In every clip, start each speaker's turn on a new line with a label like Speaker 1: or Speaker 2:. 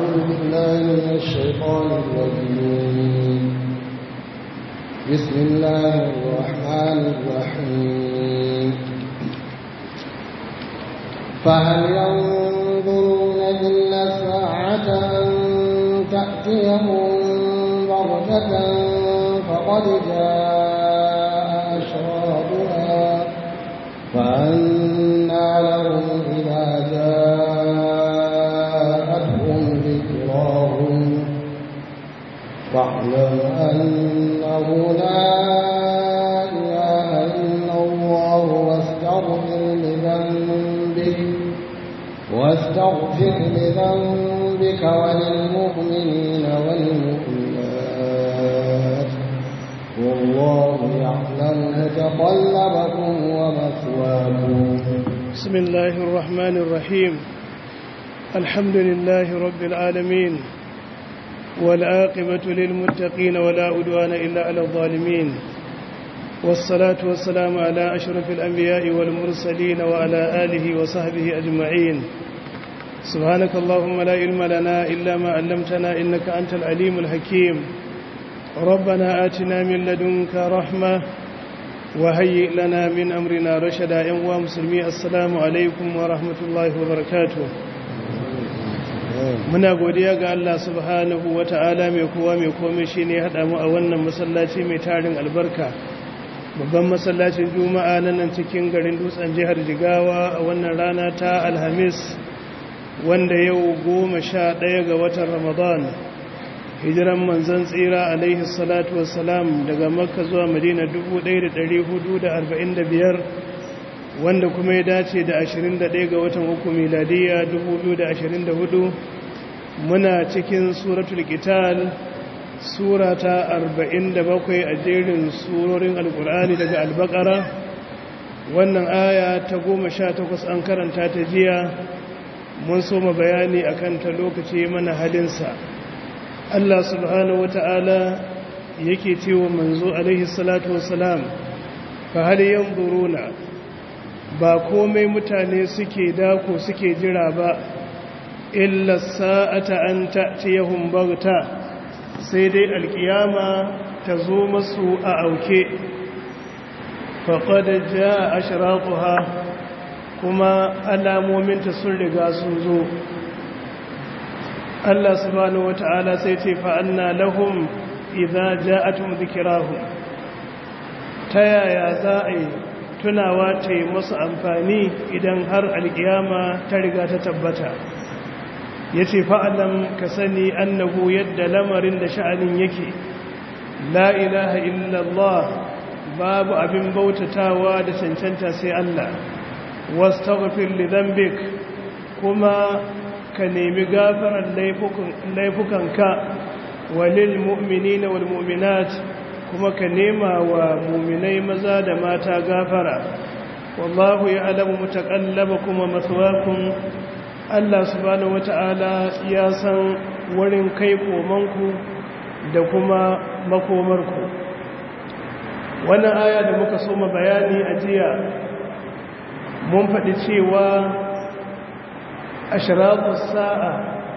Speaker 1: أعوذ بالله من الشيطان الرجيم بسم الله الرحمن الرحيم فهل ينظرون إلا الساعة أن تأتيهم بغتة فقد جاء أشراطها فأنى لهم إذا جاءتهم ذكراهم فاعلم أنه لا إله إلا الله واستغفر لذنبك واستغفر لذنبك وللمؤمنين والمؤمنات والله يعلم متقلبكم ومثواكم
Speaker 2: بسم الله الرحمن الرحيم الحمد لله رب العالمين والعاقبة للمتقين ولا عدوان إلا على الظالمين والصلاة والسلام على أشرف الأنبياء والمرسلين وعلى آله وصحبه أجمعين سبحانك اللهم لا علم لنا إلا ما علمتنا إنك أنت العليم الحكيم ربنا آتنا من لدنك رحمة وهيئ لنا من أمرنا رشدا يا مسلمي السلام عليكم ورحمة الله وبركاته muna godiya ga Allah subhanahu wa ta'ala mai kowa mai komai shi ne haɗa mu a wannan masallaci mai tarin albarka babban masallacin juma'a na nan cikin garin dutsen jihar jigawa a wannan rana ta alhamis wanda yau goma sha ɗaya ga watan ramadan hijiran manzan tsira alaihi salatu wassalam daga makka zuwa madina 1445 wanda kuma ya dace da 21 ga watan uku miladiya 2024 muna cikin suratul qital sura ta 47 a jerin surorin alkur'ani daga albakara wannan aya ta 18 an karanta ta jiya mun soma bayani akan ta lokaci mana halinsa Allah subhanahu wata'ala yake cewa manzo alaihi salatu wassalam fa hal yanzuruna ba komai mutane suke dako suke jira ba illa sa'ata an ta'tiyahum baghta sai dai alkiyama ta zo masu a auke faqad jaa ashratuha kuma alamominta sun riga sun zo Allah subhanahu wata'ala sai ce fa anna lahum idza ja'atuhum dhikrahum ta yaya za a yi tunawa ta yi masu amfani idan har alkiyama ta riga ta tabbata ya ce fa'alam ka sani annahu yadda lamarin da sha'anin yake la ilaha illallah babu abin bautatawa da cancanta sai Allah wasu taghfir li dhanbik kuma ka nemi gafarar laifukanka walil mu'minina wal mu'minat kuma ka nema wa muminai maza da mata gafara wallahu ya alamu mutakallaba kuma matsuwakun Allah subhanahu wata'ala ya san wurin kai komanku da kuma makomarku wannan aya da muka soma bayani a jiya mun faɗi cewa ashiratu sa'a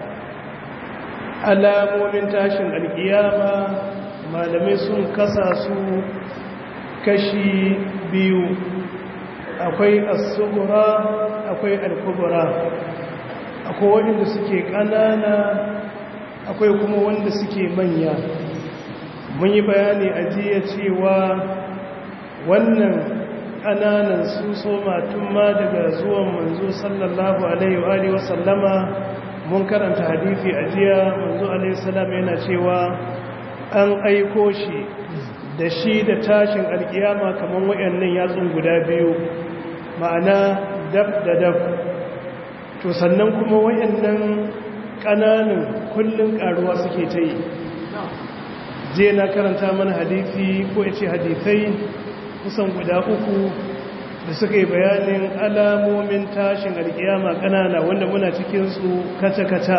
Speaker 2: alamomin tashin alkiyama malamai sun kasa su kashi biyu akwai asubura akwai alkubura akwai wanda suke ƙanana akwai kuma wanda suke manya mun yi bayani a jiya cewa wannan ƙananan su soma tun ma daga zuwan manzo sallallahu alaihi wa sallama mun karanta hadithi a jiya manzo alaihi salam yana cewa an aiko shi da shi da tashin alkiyama kamar wayannan yatsun guda biyu ma'ana dab da dab to sannan kuma wayannan ƙananan kullun karuwa suke ta yi je na karanta mana hadisi ko ya ce hadisai kusan guda uku da suka yi bayanin alamomin tashin alkiyama ƙanana wanda muna cikinsu kaca-kaca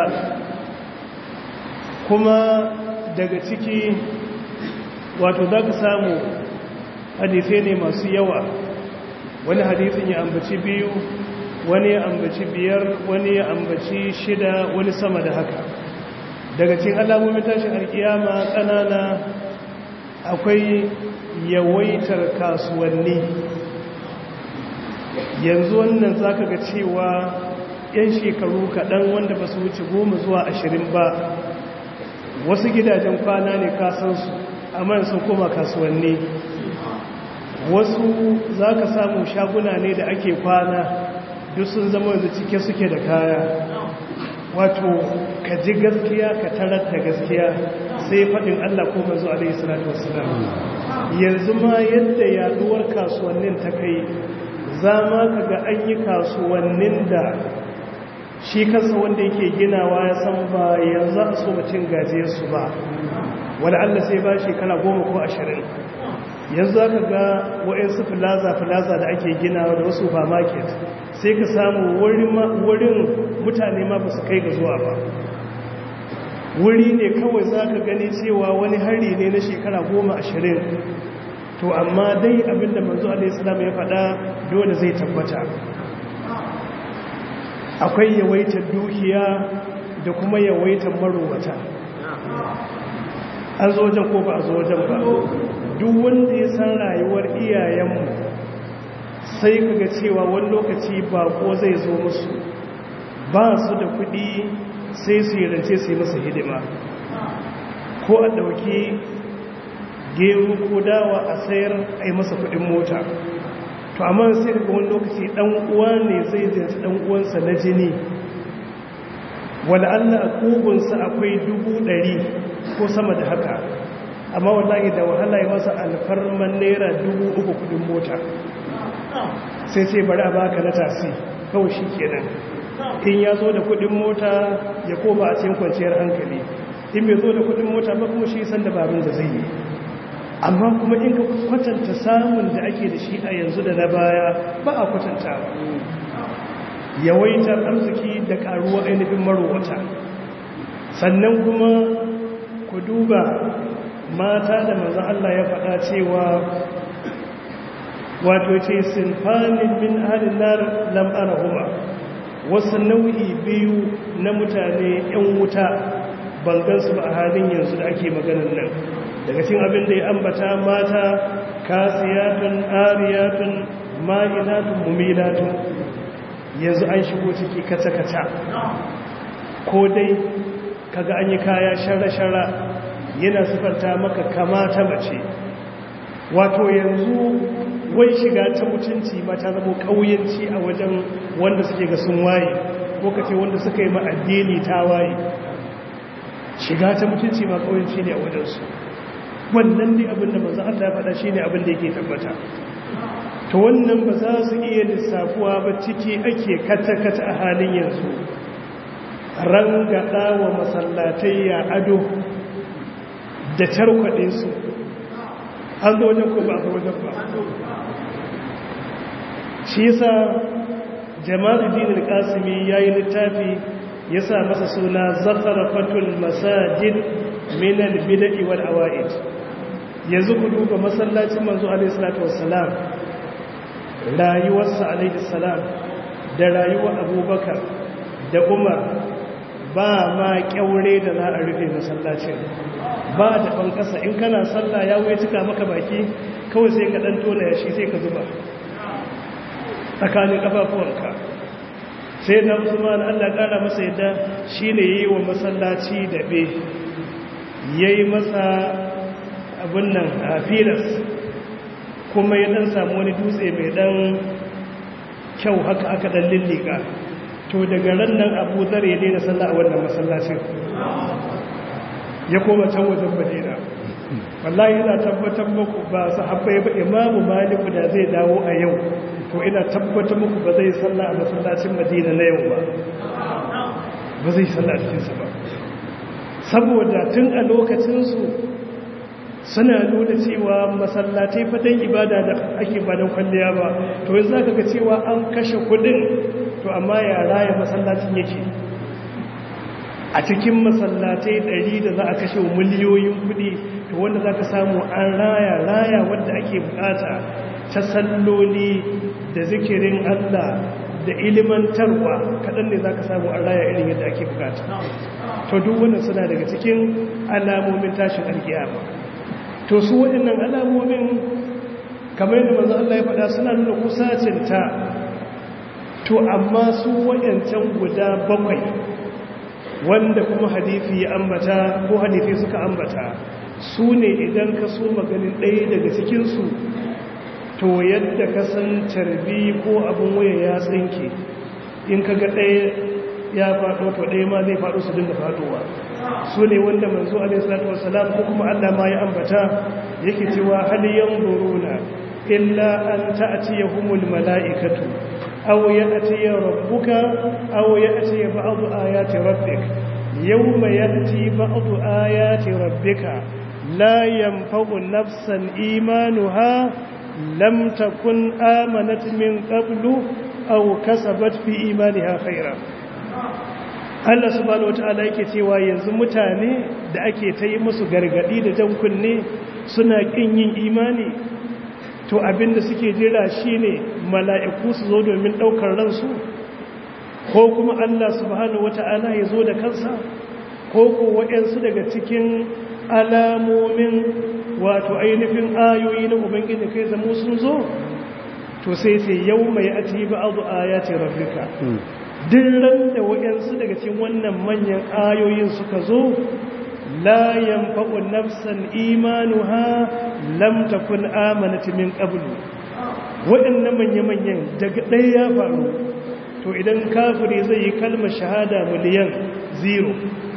Speaker 2: kuma daga ciki wato za ka samu hadisai ne masu yawa wani hadisin ya ambaci biyu wani ya ambaci biyar wani ya ambaci shida wani sama da haka daga cikin alamomin tashin alkiyama ƙanana akwai yawaitar kasuwanni yanzu wannan za ka ga cewa 'yan shekaru kaɗan wanda ba su wuce goma zuwa ashirin ba wasu gidajen kwana ne kasansu amma sun koma kasuwanni wasu za ka samu shaguna ne da ake kwana duk sun zama yanzu cike suke da kaya wato ka ji gaskiya ka tarar da gaskiya sai faɗin Allah ko manzo alaihi salatu wassalam yanzu ma yadda yaduwar kasuwannin ta kai za ma ka ga an yi kasuwannin da shi kansa wanda yake ginawa ya san ba yanzu a so mutum gajiyarsu ba wani Allah sai ba shekara goma ko ashirin yanzu aka ga wa'insu filaza-filaza da ake ginawa da wasu supermarket sai ka samu wurin mutane ma ba su kai ga zuwa ba wuri ne kawai za ka gani cewa wani hari ne na shekara goma ashirin to amma dai abinda manzo alaihissalam ya faɗa dole zai tabbata akwai yawaitar dukiya da kuma yawaitar marowata an zo wajen ko ba a zo wajen ba duk wanda ya san rayuwar iyayenmu sai kaga cewa wani lokaci ba ko zai zo musu ba su da kuɗi sai su yi rance su yi masa hidima ko a ɗauki gero ko dawa a sayar a yi masa kuɗin mota to amma sai daga wani lokaci ɗan uwa ne zai zinci ɗan uwansa na jini wala Allah a kogunsa akwai dubu ɗari ko sama da haka amma wallahi da wahala yi masa alfarman naira dubu uku kudin mota sai sai bari a baka na tasi kawai shi kenan in ya zo da kudin mota ya koma a cikin kwanciyar hankali in bai zo da kudin mota ba kuma shi san dabarun da zai yi amma kuma in ka kwatanta samun da ake da shi a yanzu da na baya ba a kwatantawa yawaitar arziki da karuwa ainihin marowata sannan kuma ku duba mata da manzo Allah ya faɗa cewa wato ce sinfanin min ahalin nar lam arahuma wasu nau'i biyu na mutane yan wuta ban gansu ba a halin yanzu da ake maganar nan daga cikin abin da ya ambata mata kasiyatun ariyatun ma'ilatun mumilatun yanzu an shigo ciki kaca-kaca ko dai kaga an yi kaya shara-shara yana sifanta maka kamata mace wato yanzu wai shiga ta mutunci ma ta zama ƙauyenci a wajen wanda suke ga sun waye ko kace wanda suka yi ma'addini ta waye shiga ta mutunci ma ƙauyenci ne a wajensu wannan ne abin da manzo Allah ya faɗa shine abin da yake tabbata to wannan ba za su iya lissafuwa ba ciki ake kata-kata a halin yanzu rangada wa masallatai ya ado da tarkwaɗe su an zo wajen ko ba a wajen ba shi yasa jama'ar dinin kasimi ya yi littafi ya sa masa suna zafara fatul masajid minal bida'i wal awa'id yanzu ku duba masallacin manzo alaihi salatu wassalam rayuwarsa alaihi salam da rayuwar abubakar da umar ba ma kyaure da za a rufe masallacin ba da ban kasa in kana sallah ya wuce cika maka baki kawai sai ka dan tona yashi sai ka zuba tsakanin kafafuwanka sai na usman Allah kara masa yadda shine yayi wa masallaci dabe yayi masa abun nan a filas kuma ya dan samu wani dutse mai dan kyau haka aka dan lillika to daga ran nan abu zar ya daina sallah a wannan masallacin ya koma can wajen madina wallahi ina tabbatar muku ba sahabbai ba imamu maliku da zai dawo a yau to ina tabbatar muku ba zai sallah a masallacin madina na yau ba ba zai sallah a cikinsa ba saboda tun a lokacinsu suna nuna cewa masallatai fatan ibada da ake ba don kwalliya ba to yanzu za ka ga cewa an kashe kudin to amma ya raya masallacin yake a cikin masallatai ɗari da za a kashe miliyoyin kudi to wanda za ka samu an raya raya wadda ake bukata ta salloli da zikirin allah da ilimantarwa kaɗan ne za ka samu an raya irin yadda ake bukata to duk wannan suna daga cikin alamomin tashin alkiyama to su waɗannan alamomin kamar yadda manzo Allah ya faɗa suna nuna kusacinta to amma su waɗancan guda bakwai wanda kuma hadithi ya ambata ko hadithi suka ambata su ne idan ka so maganin ɗaya daga cikinsu to yadda ka san carbi ko abin waya ya tsinke in ka ga ɗaya ya faɗo to ɗaya ma zai faɗo su dinga faɗowa su ne wanda manzo alaihissalatu wassalam ko kuma Allah ma ya ambata yake cewa hal yanzuruna illa an ta'tiyahumul mala'ikatu aw ya'tiya rabbuka aw ya'tiya ba'du ayati rabbik yawma ya'ti ba'du ayati rabbika la yanfa'u nafsan imanuha lam takun amanat min qablu aw kasabat fi imaniha khairan Allah subhanahu wata'ala yake cewa yanzu mutane da ake ta yi musu gargadi da jan kunne suna kin yin imani to abinda suke jira shine mala'iku su zo domin daukar ransu ko kuma Allah subhanahu wata'ala ya zo da kansa ko ko waɗansu daga cikin alamomin wato ainihin ayoyi na ubangiji kai zamo sun zo to sai sai yau mai ati ba'adu ayati rabbika ran da waɗansu daga cikin wannan manyan ayoyin suka zo la yanfa'u nafsan imanuha lam takun amanat min qablu waɗannan manya-manyan daga ɗaya ya faru to idan kafiri zai yi kalmar shahada miliyan zero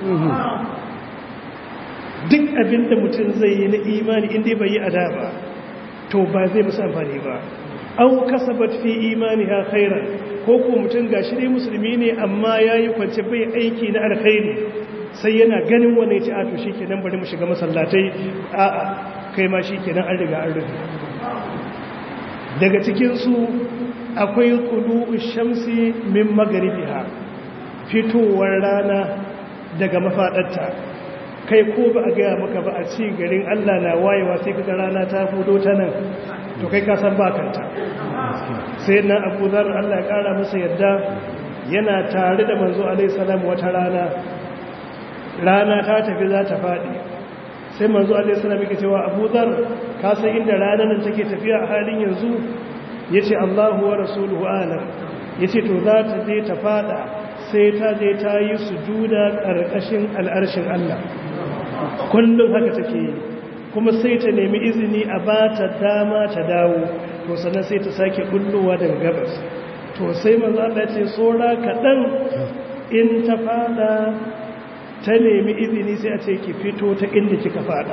Speaker 2: duk abinda mutum zai yi na imani inda bai yi adaba to ba zai musu amfani ba au kasabat fi imaniha khairan ko ko mutum gashi dai musulmi ne amma yayi kwance bai aiki na alkhairi sai yana ganin wani ya ce a to shikenan bari mu shiga masallatai a a kai ma shikenan an riga an rufe daga cikin su akwai qulu'u shamsi min magribiha fitowar rana daga mafadarta kai ko ba a gaya maka ba a ci garin Allah na wayewa sai kaga rana ta fudo ta nan to kai ka san ba kanta sai na Abu Dharr Allah ya kara masa yadda yana tare da manzo alaihi salam wata rana rana ta tafi za ta fadi sai manzo alaihi salam yake cewa Abu Dharr ka san inda ranar nan take tafiya a halin yanzu yace Allahu wa rasuluhu alam yace to za ta je ta fada sai ta je ta yi sujuda ƙarƙashin al'arshin Allah kullum haka take yi kuma sai ta nemi izini a ba ta dama ta dawo to sannan sai ta sake kullowa daga gabas to sai manzo Allah ce tsora kaɗan in ta fada ta nemi izini sai a ce ki fito ta inda kika fada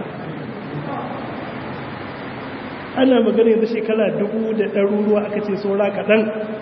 Speaker 2: ana magana yanzu shekara dubu da ɗaruruwa aka ce tsora kaɗan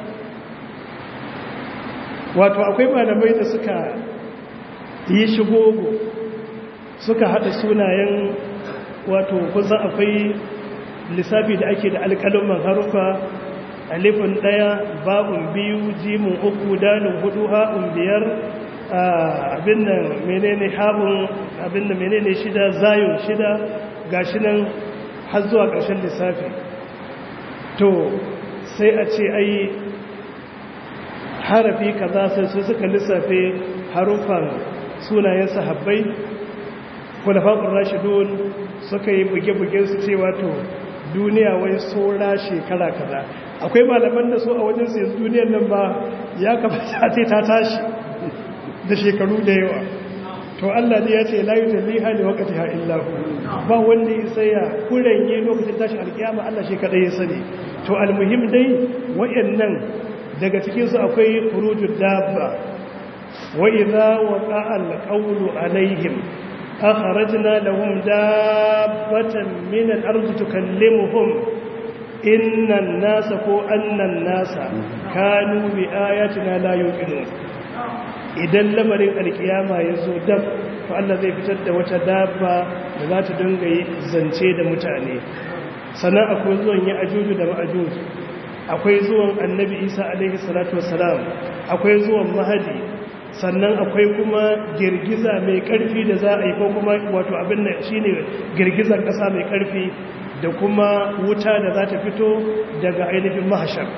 Speaker 2: wato akwai malamai da suka yi shigogo suka haɗa sunayen wato kusan akwai lissafi da ake da alƙalin harufa alifin ɗaya ba'un biyu jimin uku dalin hudu ha'un biyar abin nan menene ha'un abin nan menene shida zayon shida gashi nan har zuwa ƙarshen lissafi to sai a ce ai harafi kaza sai su suka lissafe harufan sunayen sahabbai kulafa'ur rashidun suka yi buge-buge su ce wato duniya wai saura shekara kaza akwai malaman da su a wajen su yanzu duniyar nan ba ya kamata ce ta tashi da shekaru da yawa to Allah ne ya ce la yutalliha li waqtiha illa hu ba wanda ya saya kuranye lokacin tashin alkiyama Allah shi kadai ya sani to almuhim dai wayannan daga cikinsu akwai furujud dabba wa idza waqa'a al-qawlu alaihim akhrajna lahum dabbatan min al-ardi tukallimuhum inna an-nasa ko anna an-nasa kanu bi ayatina la yuqinun idan lamarin alkiyama yazo dab to Allah zai fitar da wata dabba da za ta dinga yi zance da mutane sannan akwai zuwan ya ajuju da ma'ajuju akwai zuwan annabi isa alaihi salatu wassalam akwai zuwan mahadi sannan akwai kuma girgiza mai karfi da za a yi ko kuma wato abin da shine girgizar kasa mai karfi da kuma wuta da za ta fito daga ainihin mahashar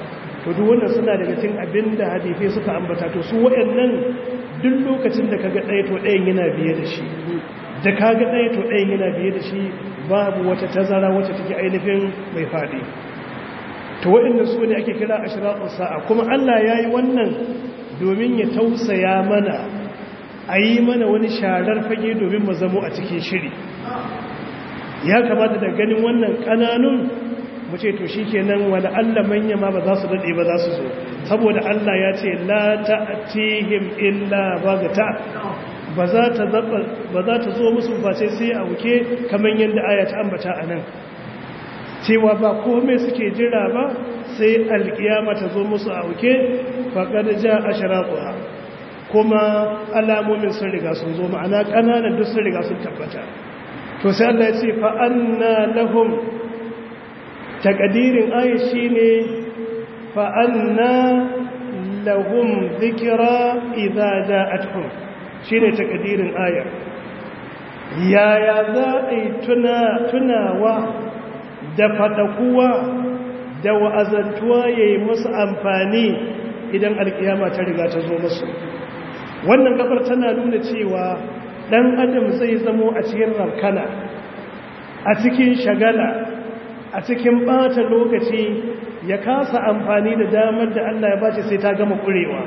Speaker 2: to duk wannan suna daga cikin abin da hadisai suka ambata to su waɗannan duk lokacin da kaga ɗaya to ɗayan yana biye da shi da kaga ɗaya to ɗayan yana biye da shi babu wata tazara wacce take ainihin mai faɗi to waɗanda su ne ake kira ashraqus sa'a kuma Allah yayi wannan domin ya tausaya mana a yi mana wani sharar fage domin mu zamo a cikin shiri ya kamata da ganin wannan ƙananun mu ce to shi kenan wani Allah manya ma ba za su daɗe ba za su zo saboda Allah ya ce la ta'tihim illa bagata ba za ta ba za ta zo musu face sai a wuke kamar yadda aya ta ambata a nan cewa ba komai suke jira ba sai alkiyama ta zo musu a wuke faqad ja ashraquha kuma alamomin sun riga sun zo ma'ana ƙananan duk sun riga sun tabbata to sai Allah ya ce fa anna lahum takadirin aya shine fa anna lahum dhikra idza ja'atuhum shine takadirin aya yaya za a yi tuna tunawa da fadakuwa da wa'azantuwa yayi musu amfani idan alkiyama ta riga ta zo musu wannan gabar tana nuna cewa dan adam zai zamo a cikin rabkana a cikin shagala a cikin bata lokaci ya kasa amfani da damar da Allah ya bace sai ta gama kurewa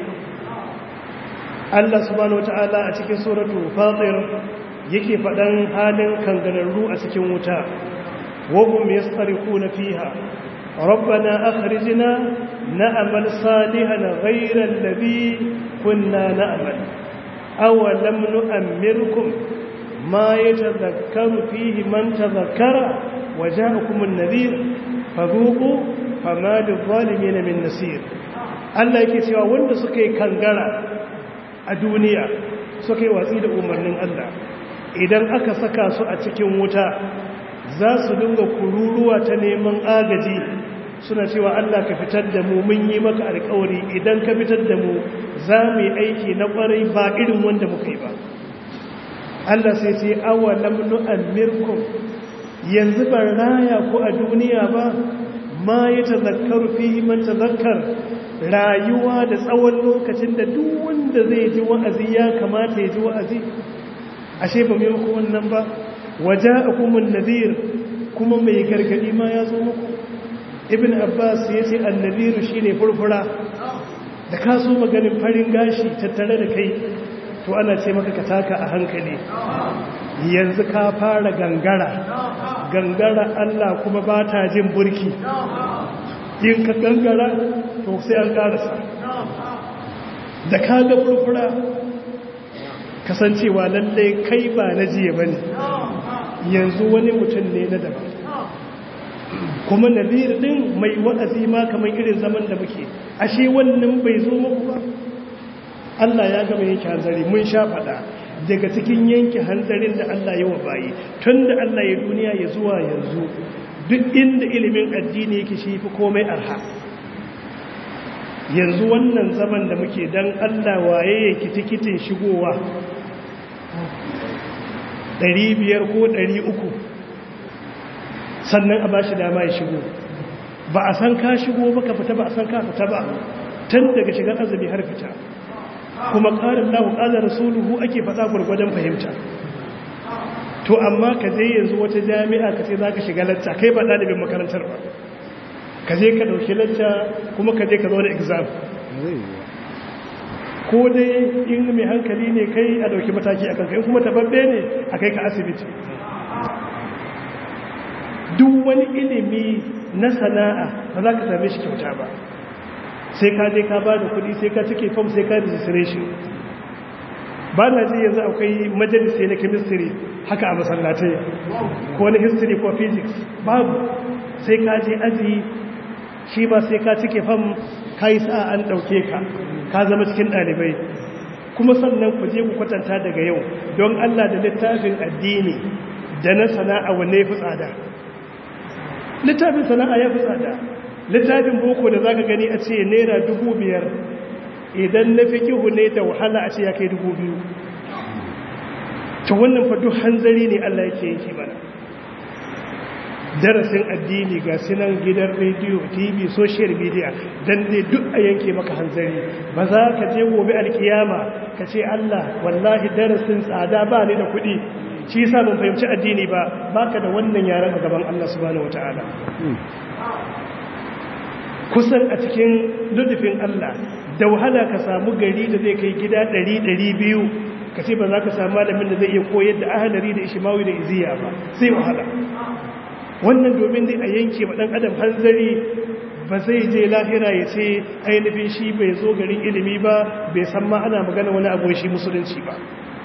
Speaker 2: Allah subhanahu wataala a cikin suratu fatir yake faɗan halin kangararru a cikin wuta wahum yastarikuna fiha ربنا أخرجنا نأمل صالحا غير الذي كنا نأمل أولم نؤمركم ما يتذكر فيه من تذكر وجاءكم النذير فذوقوا فما للظالمين من نسير Allah yake cewa wanda suka yi kangara a duniya suka yi watsi da umarnin Allah idan aka saka su a cikin wuta za su dinga kururuwa ta neman agaji suna cewa Allah ka fitar da mu mun yi maka alkawari idan ka fitar da mu za mu yi aiki na kwarai ba irin wanda muka yi ba Allah sai ce awalam nu'ammirkum yanzu ban raya ku a duniya ba ma ya tazakkaru fihi man tazakkar rayuwa da tsawon lokacin da duk wanda zai ji wa'azi ya kamata ya ji wa'azi ashe ba mai muku wannan ba waja'akumun nadhir kuma mai gargadi ma ya zo muku ibn abbas ya ce annabiru shine furfura da ka so maganin farin gashi tattare da kai to ana ce maka ka taka a hankali yanzu ka fara gangara gangara Allah kuma ba ta jin burki in ka gangara to sai an karasa da ka ga furfura kasancewa lallai kai ba na jiye ba ne yanzu wani mutum ne na daban kuma nazir din mai wa'azi ma kamar irin zaman da muke ashe wannan bai zo muku ba Allah ya gama yanke hanzari mun sha faɗa daga cikin yanke hanzarin da Allah ya wa bayi tun da Allah ya duniya ya zuwa yanzu duk inda ilimin addini yake shi fi komai arha yanzu wannan zaman da muke dan Allah waye yake tikitin shigowa 500 ko 300 sannan a ba shi dama ya shigo ba a san ka shigo ba ka fita ba a san ka fita ba tun daga shigar azumi har fita kuma ƙarin lahu ƙalar rasuluhu ake faɗa gwargwadon fahimta to amma ka je yanzu wata jami'a ka ce za ka shiga lacca kai ba ɗalibin makarantar ba ka je ka ɗauki lacca kuma ka je ka zo da exam ko dai in mai hankali ne kai a ɗauki mataki a kanka in kuma tababbe ne a kai ka asibiti duk wani ilimi na sana'a ba za ka same shi kyauta ba sai ka je ka ba da kudi sai ka cike fam sai ka registration ba na ji yanzu akwai majalisi na chemistry haka a masallatai ko na history ko physics babu sai ka je aji shi ba sai ka cike fam ka yi sa'a an ɗauke ka ka zama cikin ɗalibai kuma sannan ku je ku kwatanta daga yau don allah da littafin addini da na sana'a wanne ya fi tsada littafin sana'a ya fi tsada littafin boko da za ka gani a ce naira dubu biyar idan na fi kihu ne da wahala a ce ya kai dubu biyu ta wannan fadu hanzari ne allah yake yanki mana darasin addini ga sinan gidan rediyo tv social media dan dai duk a yanke maka hanzari ba za ka je gobe alkiyama ka ce Allah wallahi darasin tsada ba ni da kuɗi shi yasa ban fahimci addini ba baka da wannan yaran a gaban Allah subhanahu wataala kusan a cikin ludufin Allah da wahala ka samu gari da zai kai gida 100-200 ka ce ba za ka samu malamin da zai iya koyar da ahalari da ishimawi da iziya ba sai wahala wannan domin dai a yanke wa ɗan adam hanzari ba zai je lahira ya ce ainihin shi bai zo garin ilimi ba bai san ma ana magana wani abu shi musulunci ba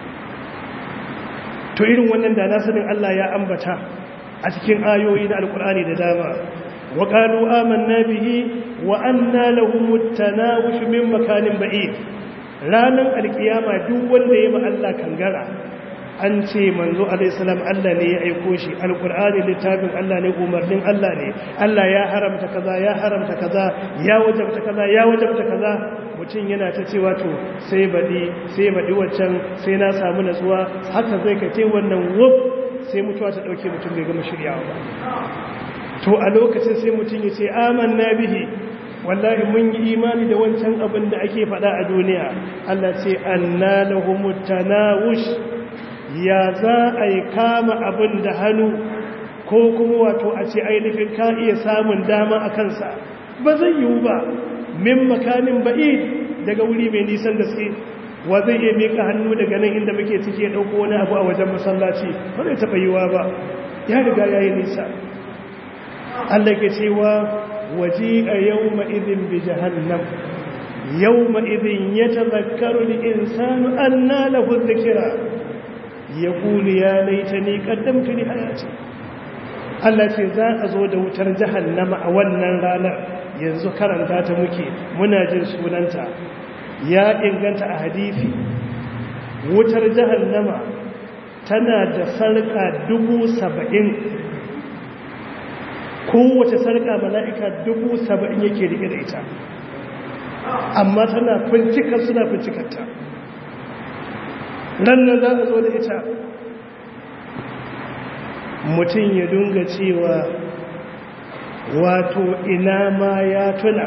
Speaker 2: to irin wannan da na sanin Allah ya ambata a cikin ayoyi na alkur'ani da dama wa qalu amanna bihi wa anna lahum at-tanawush min makanin ba'id ranan alkiyama duk wanda ya ma Allah kangara an ce manzo alaihissalam Allah ne ya aiko shi alkur'ani littafin Allah ne umarnin Allah ne Allah ya haramta kaza ya haramta kaza ya wajabta kaza ya wajabta kaza mutum yana ta cewa to sai baɗi sai baɗi waccan sai na samu natsuwa haka zai kace wannan wuf sai mutuwa ta ɗauke mutum bai gama shiryawa ba to a lokacin sai mutum ya ce amanna bihi wallahi mun yi imani da wancan abin da ake faɗa a duniya Allah ce anna lahumut tanawush ya za a yi kama abin da hannu ko kuma wato a ce ainihin ka iya samun dama a kansa ba zai yiwu ba min makanin ba'i daga wuri mai nisan da suke wa zai iya mika hannu daga nan inda muke cike ɗauko wani abu a wajen masallaci ba zai taɓa yiwa ba ya riga ya yi nisa Allah ke cewa waje a yau ma'izin bi jahannam yau ma'izin ya tazakkaru da insanu an na lahu zikira ya kuli ya laita ni kaddamtu ni hayati Allah ce za a zo da wutar jahannama a wannan ranar yanzu karanta ta muke muna jin sunanta ya inganta a hadisi wutar jahannama tana da sarka dubu saba'in kowace sarka mala'ika dubu saba'in yake rike da ita amma tana fincikar suna fincikarta nan nan za a zo da ita mutum ya dunga cewa wato ina ma ya tuna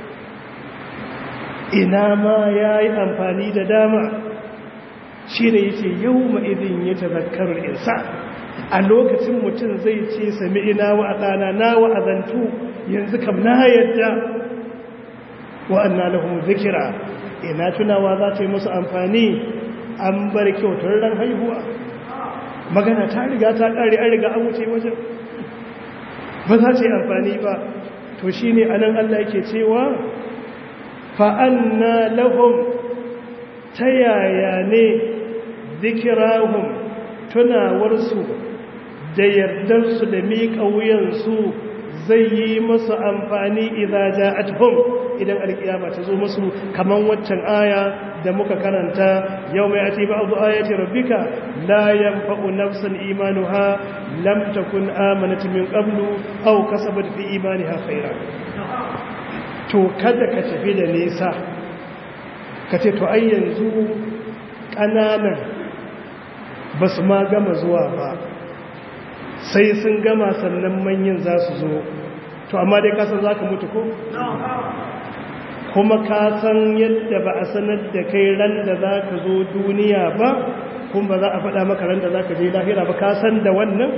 Speaker 2: ina ma ya yi amfani da dama shi da yake yau ma'izin ya tazakarar insa a lokacin mutum zai ce sami ina wa a ɗana na wa'azantu yanzu kam na yadda wa'anna lahum zikira ina tunawa za ta yi musu amfani an bar kyautar ran haihuwa magana ta riga ta ƙare an riga an wuce wajen ba za ta yi amfani ba to shi ne a nan Allah yake cewa fa'anna lahum ta yaya ne zikirahum tunawarsu da yardarsu da miƙa wuyansu zai yi masu amfani idan ja'atuhum idan alkiyama ta zo musu kaman waccan aya da muka karanta yau mai ati ba'dhu ayati rabbika la yanfa'u nafsan imanuha lam takun amanat min qablu aw kasabat fi imaniha khairan to kada ka tafi da nisa ka ce to ai yanzu kananan basu ma gama zuwa ba sai sun gama sannan manyan za su zo to amma dai kasan za ka mutu ko? kuma kasan yadda ba a sanar da kai ran da za ka zo duniya ba kuma ba za a faɗa maka ran da za ka je lahira ba kasan da wannan?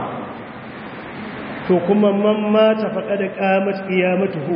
Speaker 2: to kuma man ta faɗa da ƙamat ƙiyamatuhu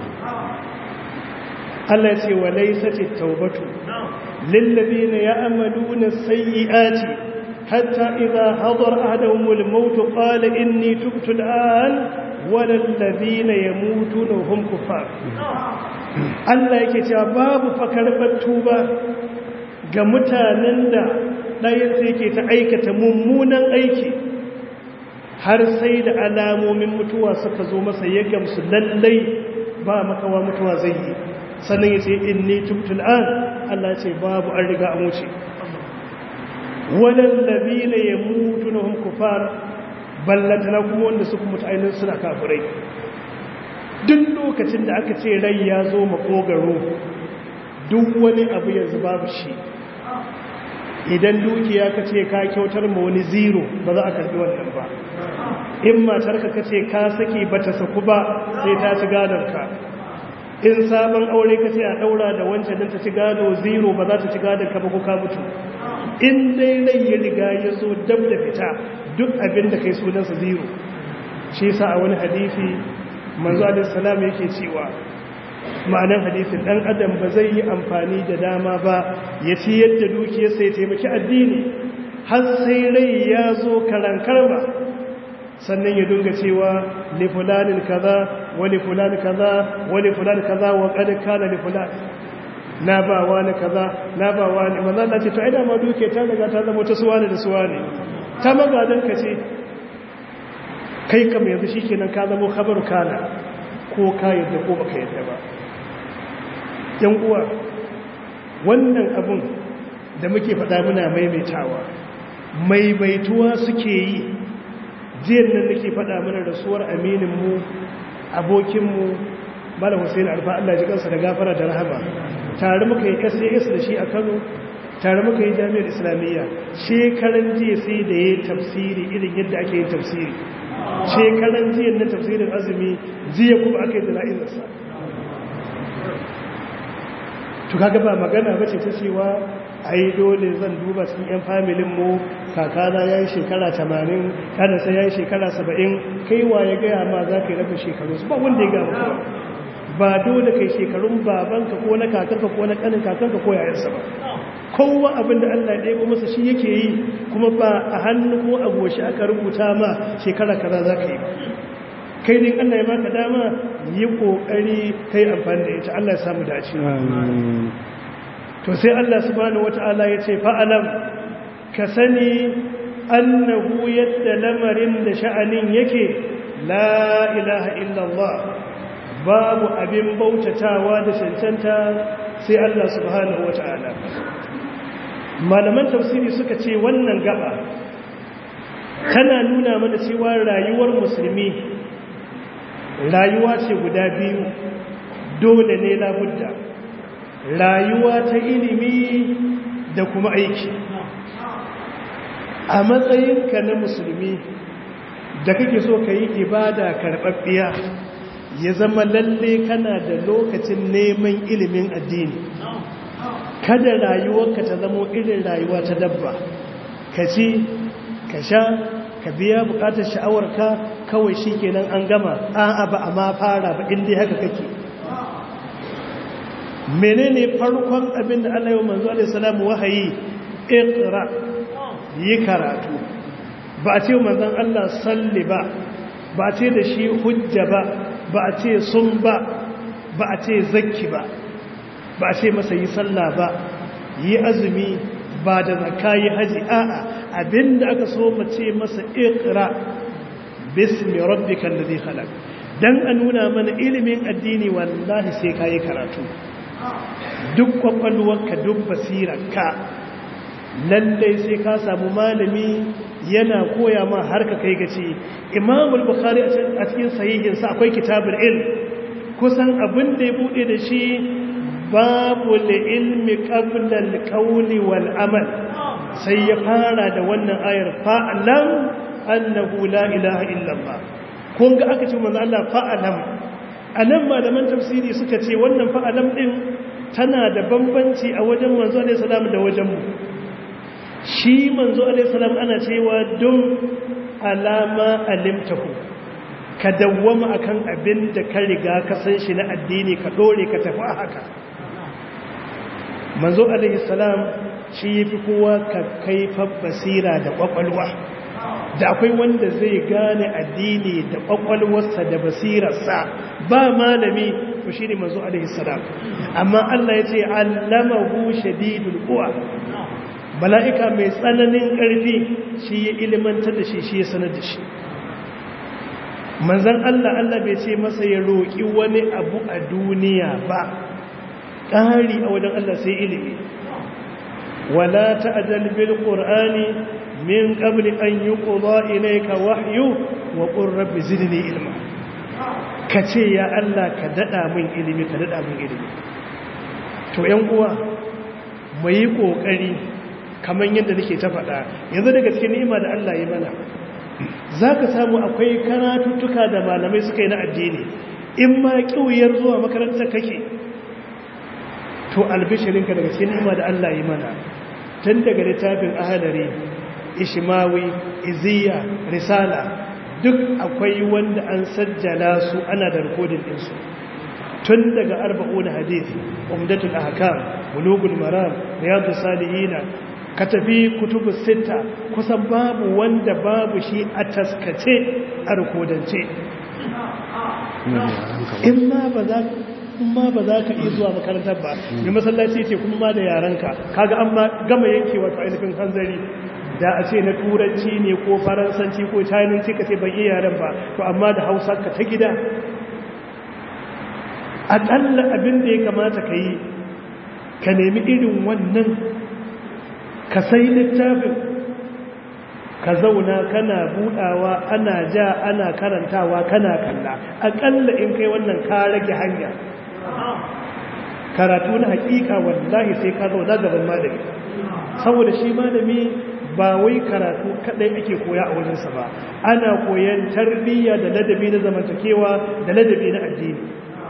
Speaker 2: Allah ya ce wa laisati taubatu lillazina ya'maluna sayyi'ati حتى إذا حضر أحدهم الموت قال إني تبت الآن ولا الذين يموتون وهم كفار Allah yake cewa babu fakarbar tuba ga mutanen da ɗayansu yake ta aikata mummunan aiki har sai da alamomin mutuwa suka zo masa ya gamsu lallai ba makawa mutuwa zai yi sannan ya ce inni tubtul an Allah ce babu an riga an wuce waɗannabi ne ya mutu na hun kufar ballantana kuma wanda suka mutu ainihin suna kafirai duk lokacin da aka ce rai ya zo makogaro duk wani abu yanzu babu shi idan dukiya ka ce ka kyautar ma wani zero ba za a karbi wannan ba in matarka ka ce ka saki ba ta saku ba sai ta ci gadonka in sabon aure ka ce a daura da wancan din ta ci gado zero ba za ta ci gadonka ba ko ka mutu in dai rai ya riga ya zo dab da fita duk abin da kai sunansa zero shi sa a wani hadisi manzo alaihi salam yake cewa ma'anar hadisin dan adam ba zai yi amfani da dama ba ya ci yadda dukiyarsa ya taimaki addini har sai rai ya zo karankarma sannan ya dunga cewa li fulanin kaza wa li fulanin kaza wa li fulanin kaza wa qad kana li fulan na ba wani kaza na ba wani manzo Allah ce to ai da ma duke ta daga ta zama ta suwane da suwane ta magadan ka ce kai kam yanzu shikenan ka zama khabaru kana ko ka yadda ko baka yadda ba yan uwa wannan abun da muke faɗa muna maimaitawa maimaituwa suke yi jiyan nan nake faɗa mana rasuwar amininmu abokinmu malam hussein alfa allah ji kansa da gafara da rahama tare muka yi sas da shi a kano tare muka yi jami'ar islamiyya shekaran jiya sai da ya tafsiri irin yadda ake yin tafsiri shekaran jiya na tafsirin azumi jiya kuma aka yi jana'izarsa to kaga ba magana ba ce ta cewa ai dole zan duba cikin 'yan familin mu kakana ya yi shekara 80 kanasa ya yi shekara 70 kaiwa ya gaya ma za ka yi rabin shekaru ba wanda ya gama kuma ba dole kai shekarun babanka ko na kakanka ko na kanin kakanka ko yayansa ba kowa abin da Allah ɗaya kuma masa shi yake yi kuma ba a hannu ko a goshi aka rubuta ma shekara kaza za ka yi kai din Allah ya baka dama yi kokari kai amfani da ita Allah ya samu dace to sai Allah subhanahu wata'ala ya ce fa'alam ka sani annahu yadda lamarin da sha'anin yake la ilaha illallah babu abin bautatawa da cancanta sai Allah subhanahu wata'ala malaman tafsiri suka ce wannan gaba tana nuna mana cewa rayuwar musulmi rayuwa ce guda biyu dole ne labudda rayuwa ta ilimi da kuma aiki a matsayinka na musulmi da kake so ka yi ibada karɓaɓɓiya ya zama lalle kana da lokacin neman ilimin addini kada rayuwarka ta zama irin rayuwa ta dabba ka ci ka sha ka biya bukatar sha'awarka kawai shi kenan an gama a'a ba a ma fara ba inda haka kake menene farkon abin da Allah ya manzo alaihi salamu wahayi iqra yi karatu ba a ce manzon Allah salli ba ba a ce da shi hujja ba ba a ce sun ba ba a ce zakki ba ba a ce masa yi sallah ba yi azumi ba da zakka yi haji a'a abinda aka so mace masa iqra bismi rabbikal ladhi khalaq dan a nuna mana ilimin addini wallahi sai kai karatu duk kwakwalwarka duk basirarka lalle sai ka samu malami yana koya ma har ka kai gaci imamul bukhari a cikin sahihinsa akwai kitabul ilm kusan abin da ya bude da shi babu ilmi qabla al-qawli wal amal sai ya fara da wannan ayar fa'lam annahu la ilaha illallah kun ga aka ce manzo Allah fa'lam anan malaman tafsiri suka ce wannan fa'lam din tana da bambanci a wajen manzo alaihi salam da wajen mu shi manzo alaihi salam ana cewa dum alama alimtahu ka dawwama akan abin da ka riga ka san shi na addini ka dore ka tafi haka manzo alaihi salam shi yafi kowa ka kaifar basira da kwakwalwa da akwai wanda zai gane addini da kwakwalwarsa da basirarsa ba malami ko shine manzo alaihi salam amma Allah yace allamahu shadidul quwa mala'ika mai tsananin ƙarfi shi ya ilimantar da shi shi ya sanar da shi manzan Allah Allah bai ce masa ya roƙi wani abu a duniya ba ƙari a wajen Allah sai ilimi wala ta'adal bil qur'ani min qabli an yuqda ilayka wahyu wa qur rabbi zidni ilma kace ya Allah ka dada min ilimi ka dada min ilimi to yan uwa mu yi kokari kamar yadda nake ta faɗa yanzu daga cikin ni'ima da Allah ya mana za ka samu akwai karatuttuka da malamai suka yi na addini in ma ƙiwuyar zuwa makarantar kake to albishirinka daga cikin nima da Allah yi mana tun daga littafin ahalari ishimawi iziya risala duk akwai wanda an sajjala su ana da rikodin ɗinsu tun daga arba'una hadith umdatul ahkam bulugul maram riyadus salihina ka tafi kutubu sita kusan babu wanda babu shi a taskace a rikodance in ma ba za kuma ba za ka iya zuwa makarantar ba mai masallaci ce kuma ma da yaranka kaga an ma gama yanke wato ainihin hanzari da a ce na turanci ne ko faransanci ko chinanci ka ce ban iya yaren ba to amma da hausa ka ta gida aƙalla abin da ya kamata ka yi ka nemi irin wannan ka sai littafin ka zauna kana budawa ana ja ana karantawa kana kalla aƙalla in kai wannan ka rage hanya karatu na hakika wallahi sai ka zauna gaban malami saboda shi malami ba wai karatu kadai ake koya a wajensa ba ana koyan tarbiyya da ladabi na zamantakewa da ladabi na addini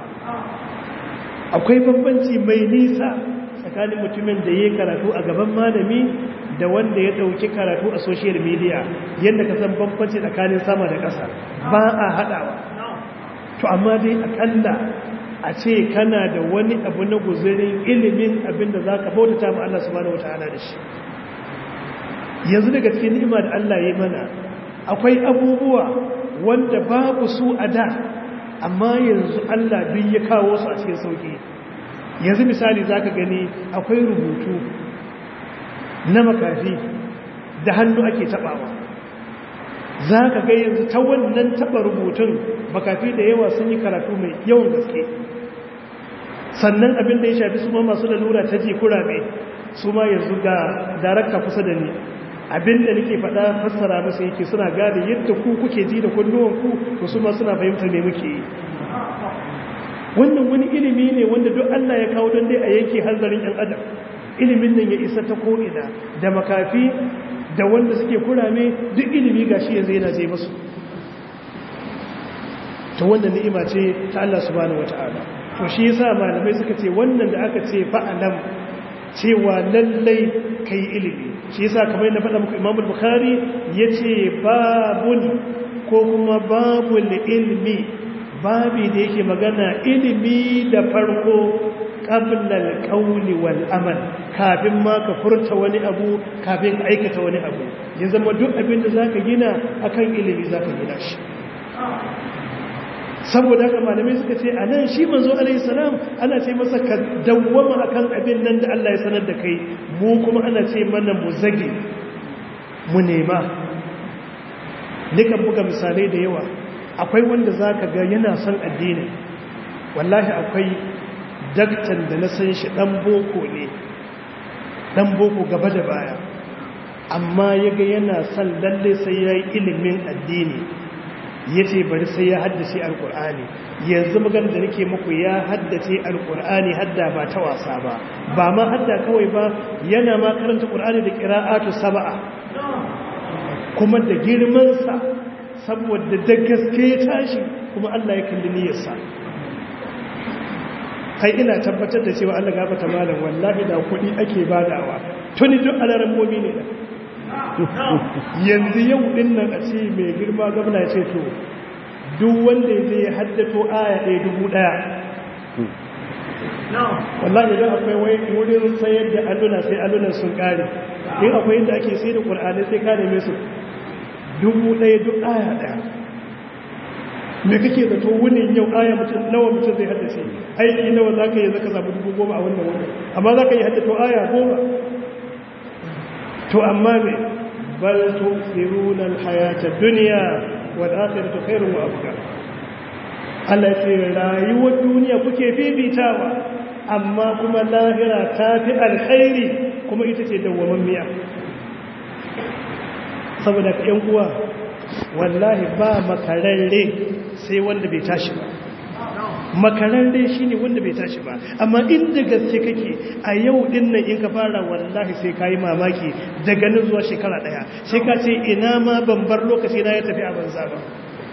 Speaker 2: akwai bambanci mai nisa tsakanin mutumin da ya karatu a gaban malami da wanda ya dauki karatu a social media yadda ka san bambanci tsakanin sama da ƙasa ba a haɗawa to amma dai akalla a ce kana da wani abu na guzurin ilimin abin da za ka bautata ma Allah subhanahu wata'ala da shi yanzu daga cikin ni'ima da Allah ya mana akwai abubuwa wanda babu su a da amma yanzu Allah duk ya kawo su a cikin sauki yanzu misali zaka gani akwai rubutu na makafi da hannu ake tabawa zaka ga yanzu ta wannan taba rubutun makafi da yawa sun yi karatu mai yawan gaske sannan abin da ya shafi su ma masu lalura ta ji kurabe su ma yanzu ga darakta kusa da ni abin da nake faɗa fassara musu yake suna gane yadda ku kuke ji da kunnuwanku to su ma suna fahimtar me muke yi wannan wani ilimi ne wanda duk Allah ya kawo don dai a yanke hanzarin ‘yan adam ilimin nan ya isa ta ko'ina da makafi da wanda suke kurame duk ilimi ga shi yanzu yana zai masu ta wannan ni'ima ce ta Allah subhanahu wata'ala to shi yasa malamai suka ce wannan da aka ce fa'alam cewa lallai kai ilimi shi yasa kamar na faɗa muku Imam Bukhari yace babun ko kuma babul ilmi babi da yake magana ilimi da farko qablal qawli wal amal kafin ma ka furta wani abu kafin ka aikata wani abu ya zama duk abin da zaka gina akan ilimi zaka gina shi saboda haka malamai suka ce anan shi manzo alaihi salam ana ce masa ka dawwama akan abin nan da Allah ya sanar da kai mu kuma ana ce mana mu zage mu nema nikan buga misalai da yawa akwai wanda zaka ga yana son addini wallahi akwai daktan da na san shi dan boko ne dan boko gaba da baya amma yaga yana son lalle sai yayi ilimin addini ya ce bari sai ya haddace alkur'ani yanzu magana da nake muku ya haddace alkur'ani hadda ba ta wasa ba ba ma hadda kawai ba yana ma karanta qur'ani da qira'atu sab'a kuma da girmansa saboda da gaske ya tashi kuma Allah ya kalli niyyarsa kai ina tabbatar da cewa Allah gafarta malam wallahi da kuɗi ake badawa tuni duk alaran momi ne yanzu yau din nan a ce mai girma gwamna ya ce to duk wanda ya haddato aya ɗaya dubu ɗaya wallahi idan akwai wai wurin sayar da alluna sai allunan sun ƙare in akwai inda ake sai da ƙur'ani sai ka neme su dubu ɗaya duk aya ɗaya me kake zato wunin yau aya mutum nawa mutum zai haddace aiki nawa za ka yi zaka samu dubu goma a wannan wannan amma za ka yi haddato aya goma to amma me bal tu'thiruna al-hayata ad-dunya wal akhiratu khairun wa abqa Allah ya ce rayuwar duniya kuke bibitawa amma kuma lahira ta fi alkhairi kuma ita ce dawwamammiya saboda ka yan uwa wallahi ba makararre sai wanda bai tashi ba makararre shi ne wanda bai tashi ba amma inda gaske kake a yau din nan in ka fara wallahi sai ka yi mamaki daga nan zuwa shekara daya sai ka ce ina ma ban bar lokaci na ya tafi a banza ba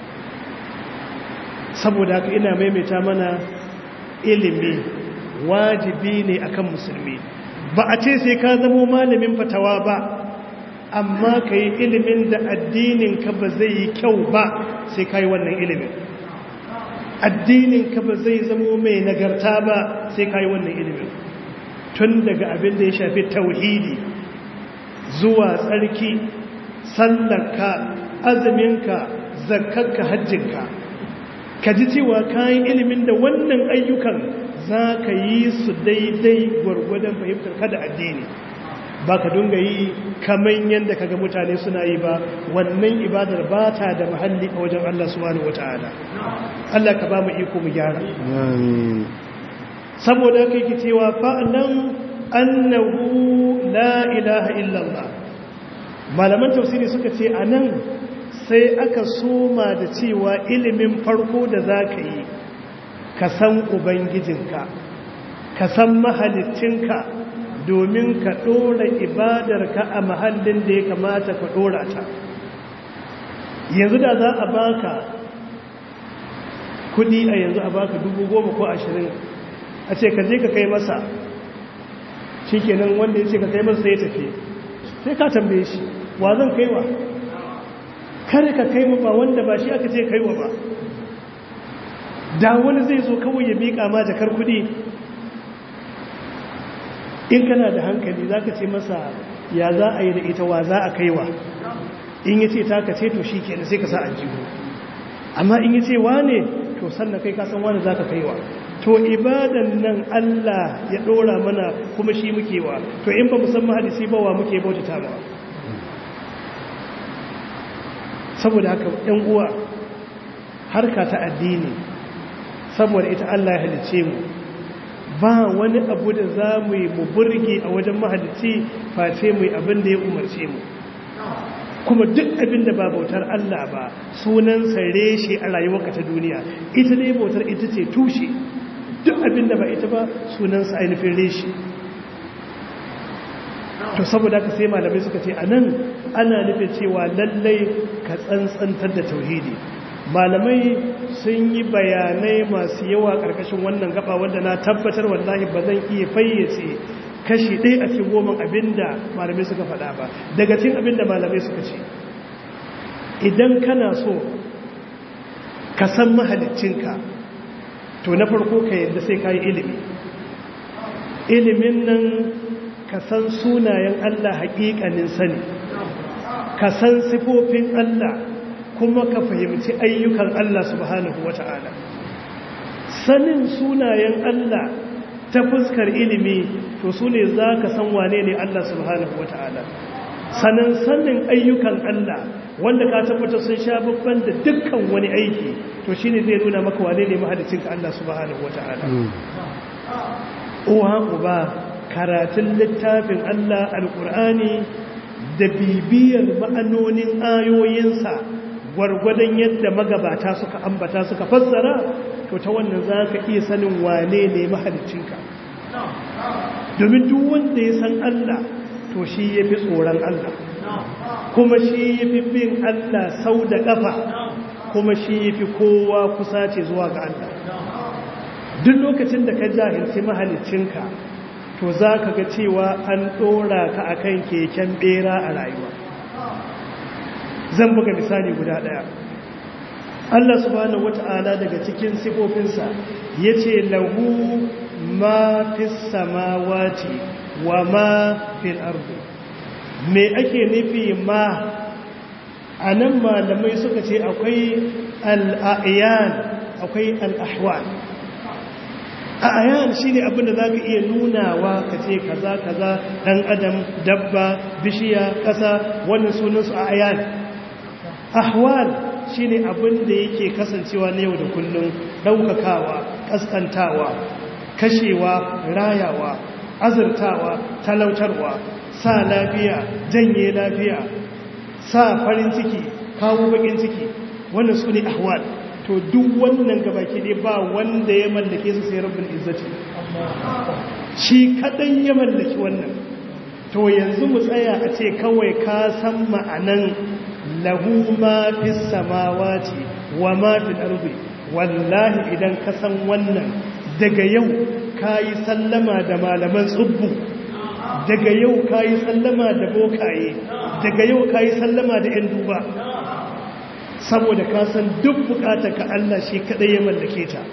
Speaker 2: saboda haka ina maimaita mana ilimi wajibi ne akan musulmi ba a ce sai ka zamo malamin fatawa ba amma ka yi ilimin da addininka ba zai yi kyau ba sai ka yi wannan ilimin addininka ba zai zamo mai nagarta ba sai ka yi wannan ilimin tun daga abin da ya shafi tauhidi zuwa tsarki sallarka azuminka zakkarka hajjinka ka ji cewa kayan ilimin da wannan ayyukan za ka yi su daidai gwargwadon fahimtar kada addini ba ka dunga yi kamar yadda kaga mutane suna yi ba wannan ibadar ba ta da mahalli a wajen Allah subhanahu wata'ala Allah ka ba mu iko mu gyara saboda kai ki cewa fa'alan annahu la ilaha illallah malaman tafsiri suka ce anan sai aka soma da cewa ilimin farko da za ka yi ka san ubangijinka ka san mahalicinka domin ka ɗora ibadarka a mahallin da ya kamata ka ɗora ta yanzu da za a baka kudi a yanzu a baka dubu goma ko ashirin a ce ka je ka kai masa shi kenan wanda ya ce ka kai masa ya tafi sai ka tambaye shi wa zan kaiwa kare ka kai ba wanda ba shi aka ce kaiwa ba da wani zai zo kawai ya miƙa ma jakar kudi in kana da hankali za ka ce masa ya za a yi da ita wa za a kaiwa in yi ce ta ka ce to shi ke sai ka sa aljihu amma in yi ce wane to sannan kai kasan wane za ka kaiwa to ibadan nan Allah ya ɗora mana kuma shi muke wa to in ba musamman hadisi ba wa muke bautata ba saboda haka ‘yan uwa harka ta addini saboda ita Allah ya halice mu ba wani abu da za mu yi mu burge a wajen mahalici face mu yi abin da ya umarce mu kuma duk abin da ba bautar Allah ba sunansa reshe a rayuwarka ta duniya ita ne bautar ita ce tushe duk abin da ba ita ba sunansa ainihin reshe to saboda ka sai malamai suka ce a nan ana nufin cewa lallai ka tsantsantar da tauhidi malamai sun yi bayanai masu yawa ƙarƙashin wannan gaba wanda na tabbatar wallahi ba zan iya fayyace kashi ɗaya a cikin goma abinda malamai suka faɗa ba daga cikin abinda malamai suka ce idan kana so ka san mahalicinka to na farko ka yadda sai ka yi ilimi ilimin nan ka san sunayen Allah haƙiƙanin sani ka san sifofin Allah kuma ka fahimci ayyukan Allah subhanahu wata'ala sanin sunayen Allah ta fuskar ilimi to su ne za ka san wane ne Allah subhanahu wata'ala sanin sanin ayyukan Allah wanda ka tabbata sun sha babban da dukkan wani aiki to shine zai nuna maka wane ne mahalicinka Allah subhanahu wata'ala uwa uba karatun littafin Allah alkur'ani da bibiyar ma'anonin ayoyinsa gwargwadon yadda magabata suka ambata suka fassara to ta wannan za ka iya sanin wane ne mahalicinka domin duk wanda ya san Allah to shi ya fi tsoron Allah kuma shi ya fi bin Allah sau da ƙafa kuma shi ya fi kowa kusa ce zuwa ga Allah duk lokacin da ka jahilci mahalicinka to za ka ga cewa an ɗora ka a kan keken ɓera a rayuwa zan buga misali guda ɗaya Allah subhanahu wata'ala daga cikin sifofinsa ya ce lahu ma fi samawati wa ma fil ardi me ake nufi ma a nan malamai suka ce akwai al'ayan akwai al'ahwal a'ayan shi ne abinda za ka iya nunawa ka ce kaza kaza ɗan adam dabba bishiya ƙasa wannan sunansu a'ayan ahwal shi ne abinda yake kasancewa na yau da kullum ɗaukakawa ƙaskantawa kashewa rayawa azurtawa talautarwa sa lafiya janye lafiya sa farin ciki kawo bakin ciki wannan su ne ahwal to duk wannan gabaki ne ba wanda ya mallake su sai rabbul izzati shi kadan ya mallaki wannan to yanzu mu tsaya a ce kawai ka san ma'anan lahu ma fis samawati wa ma fil ardi wallahi idan ka san wannan daga yau kayi sallama da malaman tsubbu daga yau kayi sallama da bokaye daga yau kayi sallama da yan duba saboda ka san duk bukatar ka Allah shi kadai ya mallake ta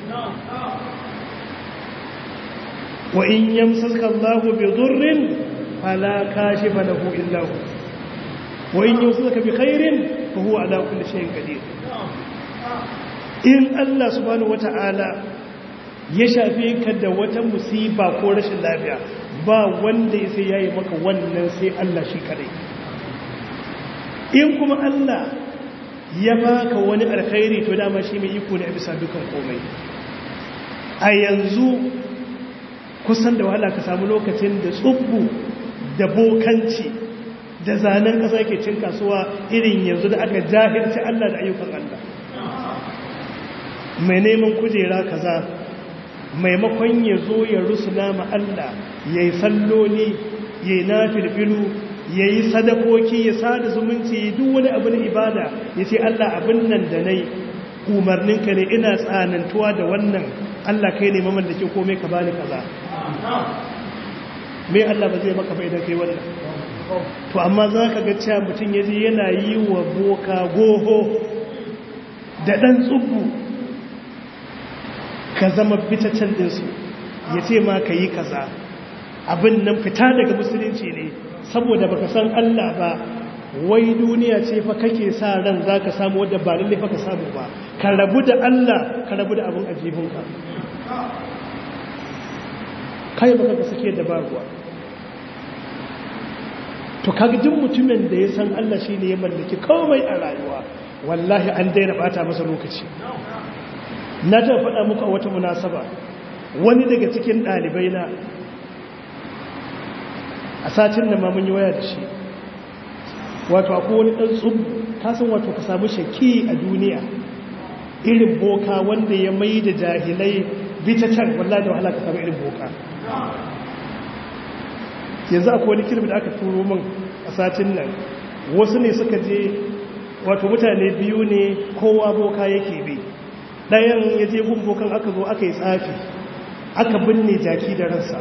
Speaker 2: wa in yamsaka Allahu bi dhurrin fala kashifa lahu illa hu wa in yamsaka bi khairin fa huwa ala kulli shay'in qadir in Allah subhanahu wata'ala ya shafe ka da wata musiba ko rashin lafiya ba wanda ya sai yayi maka wannan sai Allah shi kadai in kuma Allah ya baka wani alkhairi to dama shi mai iko ne a bisa dukan komai a yanzu kusan da wahala ka samu lokacin da tsubbu da bokanci da zanen ƙasa ke cin kasuwa irin yanzu da aka jahilci Allah da ayyukan Allah mai neman kujera kaza maimakon ya zo ya rusuna ma Allah ya yi salloli ya yi nafilfilu ya yi sadakoki ya sada zumunci duk wani abin ibada ya ce Allah abin nan da nai umarninka ne ina tsanantuwa da wannan Allah kai ne mamallake komai ka bani kaza me Allah ba zai maka ba idan kai wannan to amma za ka ga cewa mutum ya je yana yi wa boka goho da ɗan tsubu ka zama fitaccen ɗinsu ya ce ma ka yi kaza abin nan fita daga musulunci ne saboda baka san Allah ba wai duniya ce fa kake sa ran za ka samu wadda ba lalle fa ka samu ba ka rabu da Allah ka rabu da abin ajibinka kai baka ka sake da babuwa to kaga duk mutumin da ya san Allah shine ya mallaki komai a rayuwa wallahi an daina bata masa lokaci na ta faɗa muku a wata munasaba wani daga cikin ɗalibai na a satin da ma mun yi waya da shi wato akwai wani ɗan tsubu kasan wato ka samu shaki a duniya irin boka wanda ya mai da jahilai bitacar wallahi da wahala ka samu irin boka yanzu akwai wani kirbi da aka turo min a satin nan wasu ne suka je wato mutane biyu ne kowa boka yake bi ɗayan ya je gun bokan aka zo aka yi tsafi aka binne jaki da ransa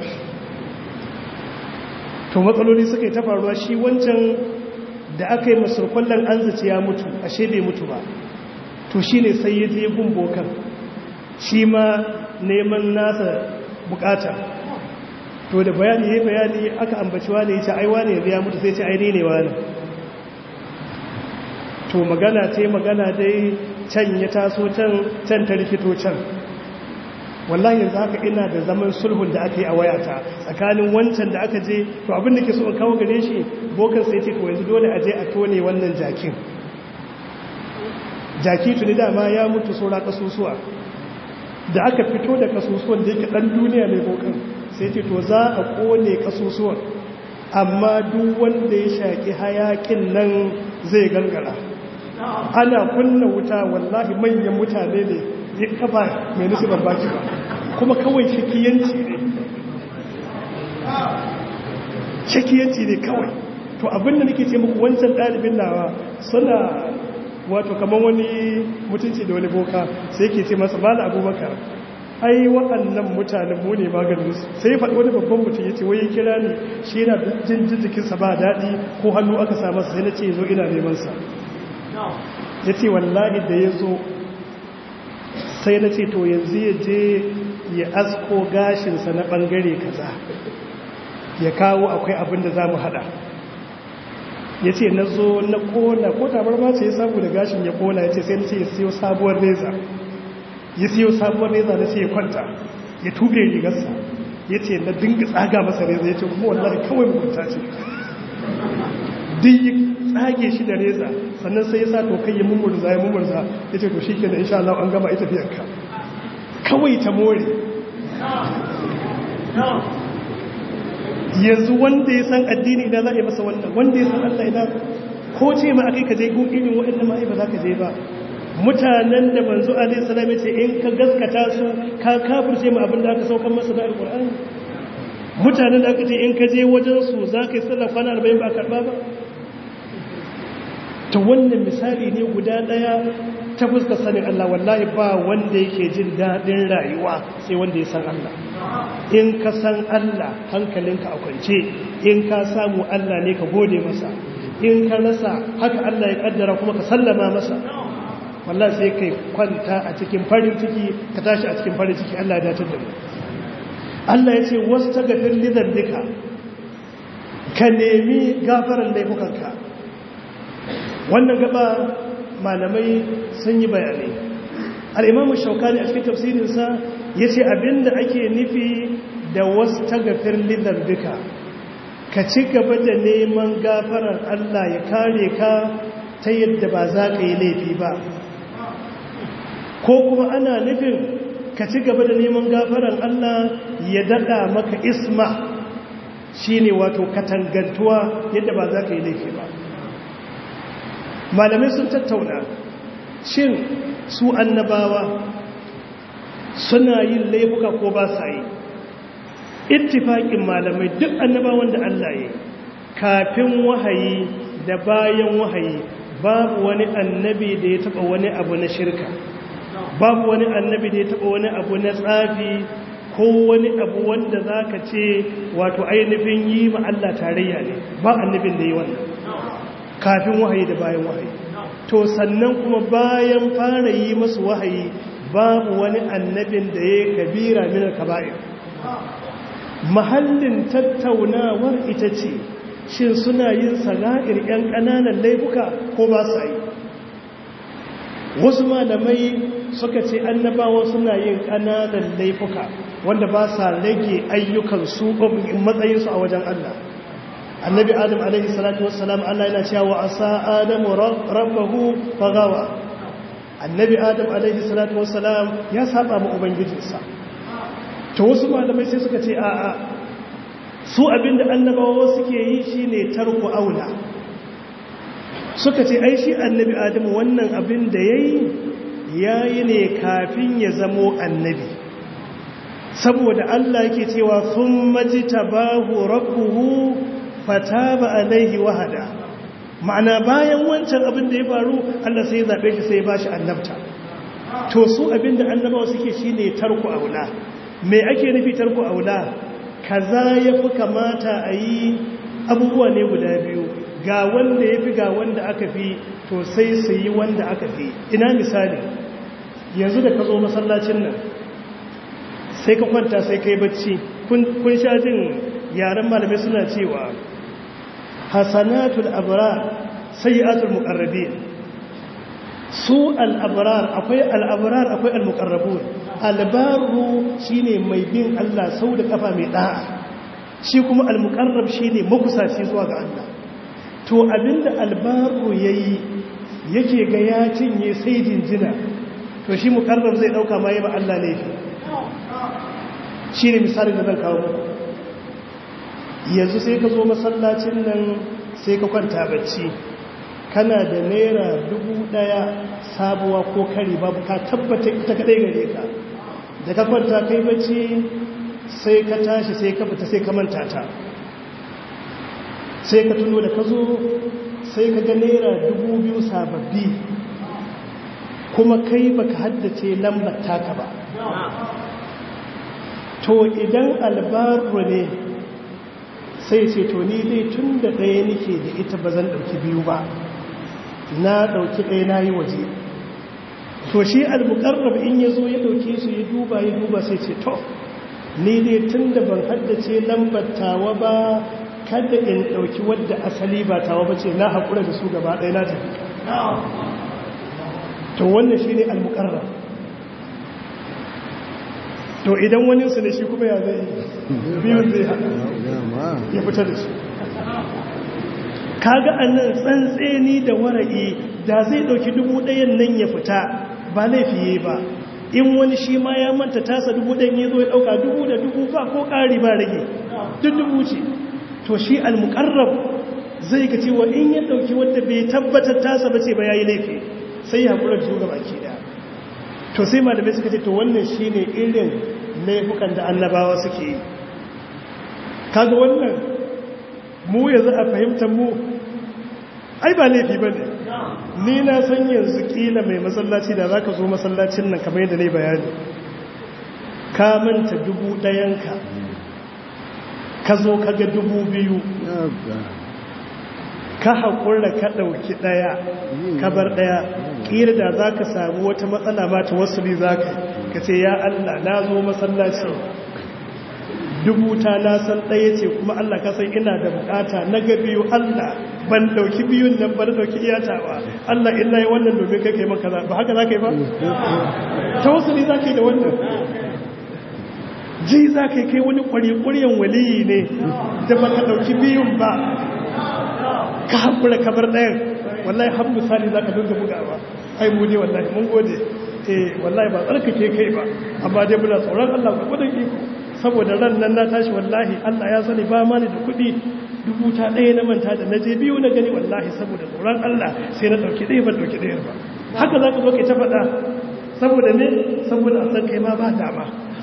Speaker 2: to matsaloli suka yi ta faruwa shi wancan da aka yi masurkwallon an zace ya mutu ashe bai mutu ba to shi ne sai ya je gun bokan shi ma neman nasa bukata to da bayani ya bayani aka ambaci wani ya ce aiwa ne ya mutu sai ce aini ne wani to magana ce magana dai can ya taso can can ta rikito can wallahi yanzu haka ina da zaman sulhun da aka yi a wayata tsakanin wancan da aka je to abin da ke so in kawo gare shi bokan sai ce to yanzu dole a je a tone wannan jakin jaki tuni dama ya mutu saura kasusuwa da aka fito da kasusuwan da yake dan duniya ne bokan sai ce to za a kone kasusuwan amma duk wanda ya shaki hayakin nan zai gangara ana kunna wuta wallahi manyan mutane ne ya kafa mai nisibar baki ba kuma kawai shakiyanci ne shakiyanci ne kawai to abinda nake ce muku wancan ɗalibin nawa suna wato kamar wani mutunci da wani boka sai ke ce masa bala abubakar ai waɗannan mutanen mu ne maganinsu sai ya faɗi wani babban mutum ya ce wai ya kira ni shi yana jin jikinsa ba daɗi ko hannu aka sa masa sai na ce zo ina nemansa ya ce wallahi da ya zo sai na ce to yanzu ya je ya asko gashinsa na ɓangare kaza ya kawo akwai abin da za mu haɗa ya ce na zo na kona ko tabar ma ce ya samu da gashin ya kona ya ce sai na ce ya siyo sabuwar reza ya siyo sabuwar reza na ce ya kwanta ya tube rigarsa ya ce na dinga tsaga masa reza ya ce kuma wallahi kawai mugunta ce duk ya tsage shi da reza sannan sai ya sa to kai ya mummurza ya mummurza ya ce to shi ke da insha Allah an gama ita fiyanka kawai ta more yanzu wanda ya san addini idan za a yi masa wannan wanda ya san Allah idan ko ce ma akai ka je gun irin waɗannan ma'i ba za ka je ba mutanen da manzo alaihi salam yace in ka gaskata su ka kafirce mu abin da aka saukar masa da alqur'ani mutanen da aka ce in ka je wajen su za ka yi sallar kwana 40 ba karba ba ta wannan misali ne guda daya ta fuska sanin Allah wallahi ba wanda yake jin daɗin rayuwa sai wanda ya san Allah in ka san Allah hankalinka a kwance in ka samu Allah ne ka gode masa in ka rasa haka Allah ya kaddara kuma ka sallama masa wallahi sai kai kwanta a cikin farin ciki ka tashi a cikin farin ciki Allah ya dace da mu Allah ya ce wastagfir li dhanbika ka nemi gafaran laifukanka wannan gaba malamai sun yi bayanai al'imamu shaukani a cikin tafsirinsa ya ce abinda ake nufi da wasu tagafir lidar duka ka ci gaba da neman gafarar Allah ya kare ka ta yadda ba za ka yi laifi ba ko kuma ana nufin ka ci gaba da neman gafarar Allah ya daɗa maka isma shi ne wato katangantuwa yadda ba za ka yi laifi ba malamai sun tattauna shin su annabawa suna yin laifuka ko ba sa yi ittifaƙin malamai duk annabawan da Allah ya kafin wahayi da bayan wahayi babu wani annabi da ya taɓa wani abu na shirka babu wani annabi da ya taɓa wani abu na tsafi ko wani abu wanda za ka ce wato ainihin yi ma Allah tarayya ne ba annabin da yi wannan kafin wahayi da bayan wahayi to sannan kuma bayan fara yi masu wahayi babu wani annabin da ya kabira minar kaba'ir mahallin tattaunawar ita ce shin suna yin sana'ir 'yan ƙananan laifuka ko ba sa yi wasu malamai suka ce annabawa suna yin ƙananan laifuka wanda ba sa rage ayyukansu matsayinsu a wajen Allah annabi adam alaihi salatu wassalam Allah yana cewa asa adamu rabbahu fagawa annabi adam alaihi salatu wassalam ya saba ma ubangijinsa to wasu malamai sai suka ce a'a su abinda annabawa suke yi shine tarku aula suka ce ai shi annabi adamu wannan abin da yayi yayi ne kafin ya zamo annabi saboda Allah yake cewa thumma jitabahu rabbuhu fataba alaihi wahada ma'ana bayan wancan abin da ya faru Allah sai ya zabe shi sai ya bashi annabta to su abinda annabawa suke shine tarku aula me ake nufi tarku aula kaza yafi kamata a yi abubuwa ne guda biyu ga wanda yafi ga wanda aka fi to sai su yi wanda aka fi ina misali yanzu da ka zo masallacin nan sai ka kwanta sai ka yi bacci kun sha jin yaren malamai suna cewa hasanatul abrar sayyatul muqarrabin su al-abrar akwai al-abrar akwai al-muqarrabun al-barru shine mai bin Allah sau da kafa mai da'a shi kuma al-muqarrab shine makusaci zuwa ga Allah to abinda al-barru yayi yake ga ya cinye sai jinjina to shi muqarrab zai dauka ma ba Allah laifi shine misalin da zan kawo muku yanzu sai ka zo masallacin nan sai ka kwanta bacci kana da naira dubu daya sabuwa ko kari babu ka tabbata ita kadai gare ka da ka kwanta kai bacci sai ka tashi sai ka fita sai ka manta ta sai ka tuno da ka zo sai ka ga naira dubu biyu sababbi kuma kai baka haddace lambar taka ba to idan albaru ne sai ce to ni dai tun da ɗaya nake da ita ba zan ɗauki biyu ba na ɗauki ɗaya na yi waje to shi almukarrab in ya zo ya ɗauke su ya duba ya duba sai ce to ni dai tun da ban haddace lambar tawa ba kada in ɗauki wadda asali ba tawa ba ce na haƙura da su gaba ɗaya na tafi to wannan shi ne almukarrab to idan wani su ne shi kuma ya zai biyun zai haɗa ya fita da su kaga annan tsantseni da wara'i da zai ɗauki dubu ɗayan nan ya fita ba laifiye ba in wani shi ma ya manta tasa dubu ɗayan ya zo ya ɗauka dubu da dubu ba ko ƙari ba rage duk dubu ce to shi almuƙarrab zai ga cewa in ya ɗauki wanda bai tabbatar tasa ba ce ba ya yi laifi sai ya haƙura da su gaba ki ɗaya to sai malamai suka ce to wannan shi ne irin laifukan da annabawa suke yi kaga wannan mu yanzu a fahimtar mu ai ba laifi ba ne ni na san yanzu kila mai masallaci da za ka zo masallacin nan kamar yadda ne bayani ka manta dubu ɗayanka ka zo ka ga dubu biyu ka haƙura ka ɗauki ɗaya ka bar ɗaya ƙira da za ka samu wata matsala ba ta wasu ne za ka ka ce ya Allah na zo masallaci dubu ta na san ɗaya ce kuma Allah ka san ina da bukata na ga biyu Allah ban ɗauki biyun nan ban ɗauki iyatawa Allah ina yi wannan domin kake maka ba haka za ka yi ba? ta wasu ne za ka yi da wannan ji za ka yi kai wani ƙwari-ƙwaryen waliyi ne da ba ka ɗauki biyun ba ka haƙura kabar ɗayan wallahi har misali za ka dinga bugawa ai mu ne wallahi mun gode eh wallahi ba tsarkake kai ba amma dai muna tsoron Allah ku gudun iko saboda ran nan na tashi wallahi Allah ya sani ba ma ni da kuɗi dubu ta ɗaya na manta da na je biyu na gani wallahi saboda tsoron Allah sai na ɗauki ɗaya ban ɗauki ɗayar ba haka za ka zo kai ta faɗa saboda ne saboda a san kai ma ba dama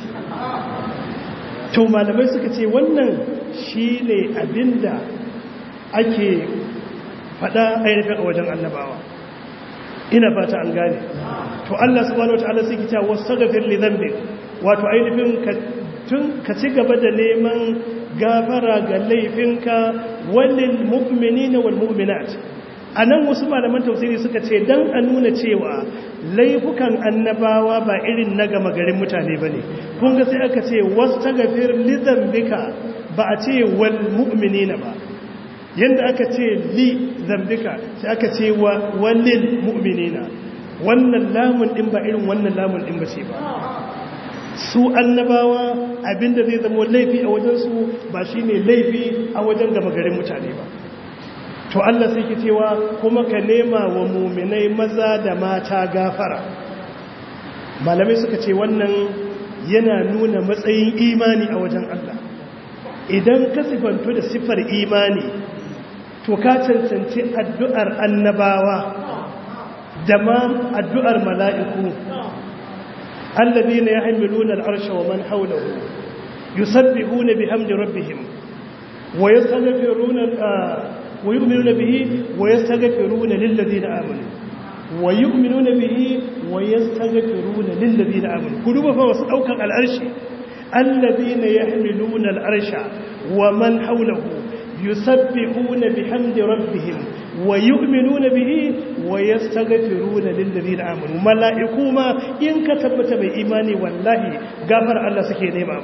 Speaker 2: to malamai suka ce wannan shi ne abinda ake faɗa ainihin a wajen annabawa ina fata an gane to Allah subhanahu wataala sai ki ta wastaghfir li dhanbi wato ainihin ka tun ka ci gaba da neman gafara ga laifinka walil mu'minina wal mu'minat anan wasu malaman tafsiri suka ce dan a nuna cewa laifukan annabawa ba irin na gama garin mutane bane kun ga sai aka ce wastaghfir li dhanbika ba a ce wal mu'minina ba yadda aka ce li zambika sai aka ce wa walil mu'minina wannan lamun din ba irin wannan lamun din ba ce ba su annabawa abinda zai zama laifi a wajensu ba shine laifi a wajen gama garin mutane ba to Allah sai ke cewa kuma ka nema wa muminai maza da mata gafara malamai suka ce wannan yana nuna matsayin imani a wajen Allah idan ka sifanto da siffar imani to ka cancanci addu'ar annabawa da ma addu'ar mala'iku allabi na ya hamilu na al'arsha wa man haulahu yusabbihu na bi hamdi rabbihim wa ya yu'minu na bihi wa ya stagafiru na lillazi na amini wa yu'minu na bihi wa ya stagafiru na lillazi na amini ku duba fa wasu ɗaukan al'arshi allabi na ya hamilu na al'arsha wa man haulahu يسبحون بحمد ربهم ويؤمنون به ويستغفرون للذين آمنوا ملائكو ما إن كتبت بإيماني والله غفر الله سكي نيما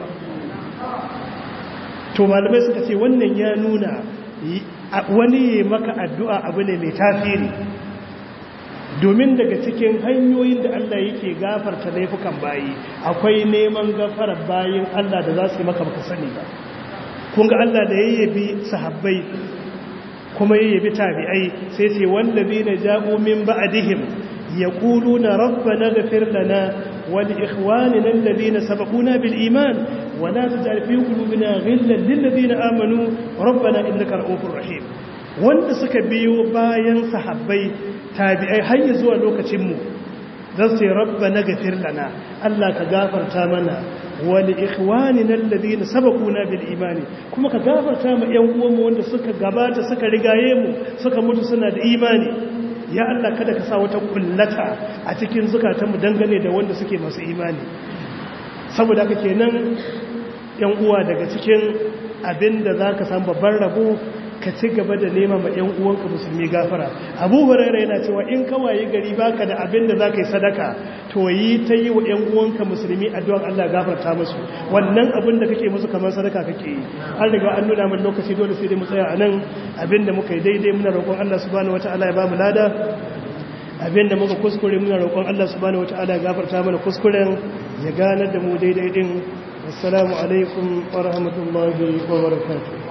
Speaker 2: to malamai suka ce wannan ya nuna wani maka addu'a abu ne mai tasiri domin daga cikin hanyoyin da Allah yake gafarta laifukan bayi akwai neman gafarar bayin Allah da za su yi maka baka sani ba kun ga Allah da yayyabi sahabbai kuma yayyabi tabi'ai sai ce wallabi na ja'u min ba'dihim yaquluna rabbana ighfir lana wa li ikhwanina alladhina sabaquna bil iman wa la taj'al fi qulubina ghillan lil ladina amanu rabbana innaka ra'ufur rahim wanda suka biyo bayan sahabbai tabi'ai har zuwa lokacin mu zan sai rabbana ighfir lana Allah ka gafarta mana wani ikhwanina alladhina sabaquna bil imani kuma ka gafarta mu ƴan uwanmu wanda suka gabata suka rigaye mu suka mutu suna da imani ya Allah kada ka sa wata kullata a cikin zukatanmu dangane da wanda suke masu imani saboda haka kenan ƴan uwa daga cikin abinda zaka san babban rabo ka ci gaba da nema ma ‘yan uwanka musulmi gafara abu hurairu yana cewa in kawaye gari baka da abin da za ka yi sadaka to yi ta yi wa ‘yan uwanka musulmi addu'an Allah gafarta musu wannan abin da kake musu kamar sadaka kake yi an riga an nuna min lokaci dole sai dai mu tsaya a nan abin da muka yi daidai muna roƙon Allah subhanahu wata'ala ya ba mu lada abin da muka kuskure muna roƙon Allah subhanahu wata'ala ya gafarta mana kuskuren ya ganar da mu daidai din assalamu alaikum wa rahmatullahi wa barakatuh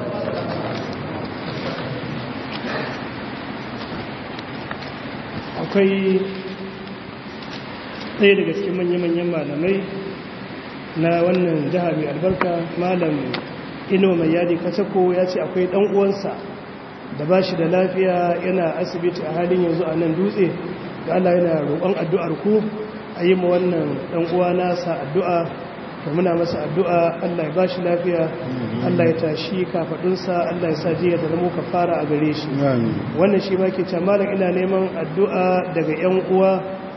Speaker 2: akwai ɗaya daga cikin manya-manyan malamai na wannan jiha mai albarka malam ino mai yadi kacako ya ce akwai ɗan uwansa da ba shi da lafiya yana asibiti a halin yanzu a nan dutse da Allah yana roƙon addu'ar ku a yi ma wannan ɗan uwa nasa addu'a da muna masa addu'a Allah ya ba shi lafiya Allah ya tashi kafaɗinsa Allah ya sa jiya da zama ka fara a gare shi wannan shi ma ke malam ina neman addu'a daga ‘yan uwa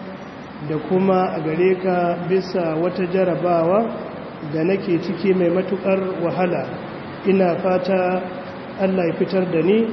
Speaker 2: da kuma a gare ka bisa wata jarabawa da nake ciki mai matuƙar wahala ina fata Allah ya fitar da ni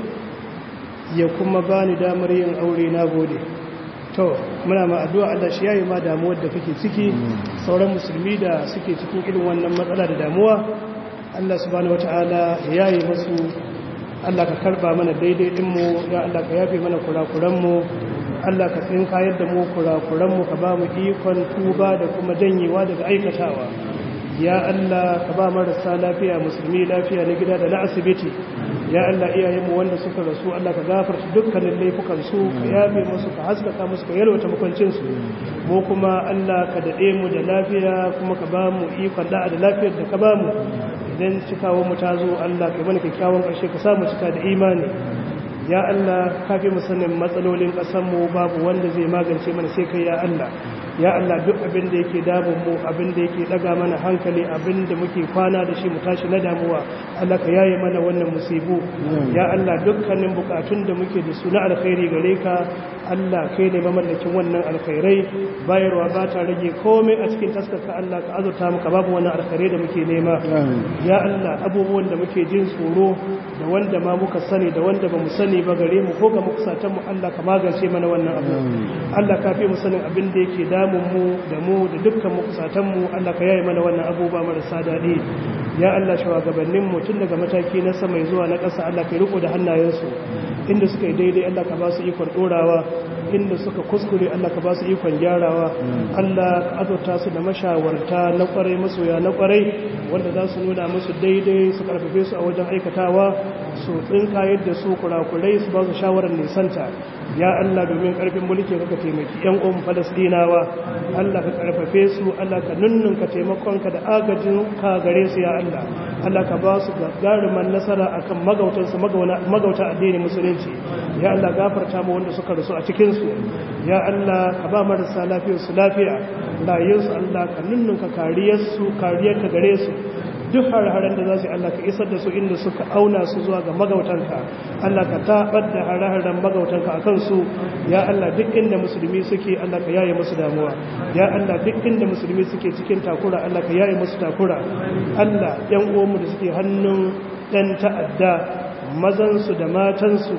Speaker 2: ya kuma ba ni damar yin aure na gode to muna ma addu'a Allah shi yayi ma damuwar da kake ciki sauran musulmi da suke cikin irin wannan matsala da damuwa Allah subhanahu wataala ya yayi musu Allah ka karba mana daidai din mu ya Allah ka yafe mana kurakuran mu Allah ka tsinka yadda mu kurakuran mu ka ba mu ikon tuba da kuma janyewa daga aikatawa ya Allah ka ba marasa lafiya musulmi lafiya na gida da na asibiti ya Allah iyayenmu wanda suka rasu Allah ka gafarta dukkanin laifukan su ka yafe musu ka haskaka musu ka yalwata makwancin su mu kuma Allah ka dade mu da lafiya kuma ka ba mu ikon da'a da lafiyar da ka ba mu idan cikawo mu ta zo Allah ka mana kyakkyawan ƙarshe ka samu cika da imani ya Allah ka fi mu sanin matsalolin ƙasar mu babu wanda zai magance mana sai kai ya Allah ya Allah duk abin da yake damun mu abin da yake daga mana hankali abin da muke kwana da shi mu tashi na damuwa Allah ka yaye mana wannan musibu ya Allah dukkanin bukatun da muke da su na alkhairi gare ka Allah kai ne mamallakin wannan alkhairai bayarwa ba ta rage komai a cikin taskarka Allah ka azurta muka babu wannan alkhairai da muke nema ya Allah abubuwan da muke jin tsoro da wanda ma muka sani da wanda ba mu sani ba gare mu ko ga mukusatan mu Allah ka magance mana wannan abu Allah ka fi mu sanin abin da yake damun mu da mu da dukkan mukusatan mu Allah ka yaye mana wannan abubuwa marasa daɗi ya Allah shugabannin mu tun daga mataki na sama zuwa na ƙasa Allah ka riko da hannayensu inda suka yi daidai Allah ka ba su ikon dorawa inda suka kuskure Allah ka ba su ikon gyarawa Allah ka azurta su da mashawarta na kwarai masoya na kwarai wanda za su nuna musu daidai su karfafe su a wajen aikatawa su tsinka yadda su kurakurai su ba su shawarar nisanta ya Allah domin karfin mulki ka taimaki yan uwan Falastinawa Allah ka karfafe su Allah ka nunnunka taimakonka da agajin ka gare su ya Allah Allah ka ba su gagaruman nasara akan magautansu magauta addinin musulunci ya Allah gafarta mu wanda suka rasu a cikin su ya Allah ka ba marasa lafiyar su lafiya rayuwarsu Allah ka nunnunka kariyarsu kariyarka gare su duk har-haren da za su yi Allah ka isar da su inda suka auna su zuwa ga magautanka Allah ka taɓar da har-haren magautanka a kansu ya Allah duk inda musulmi suke Allah ka yaye musu damuwa ya Allah duk inda musulmi suke cikin takura Allah ka yaye musu takura Allah yan uwanmu da suke hannun ɗan ta'adda mazansu da matansu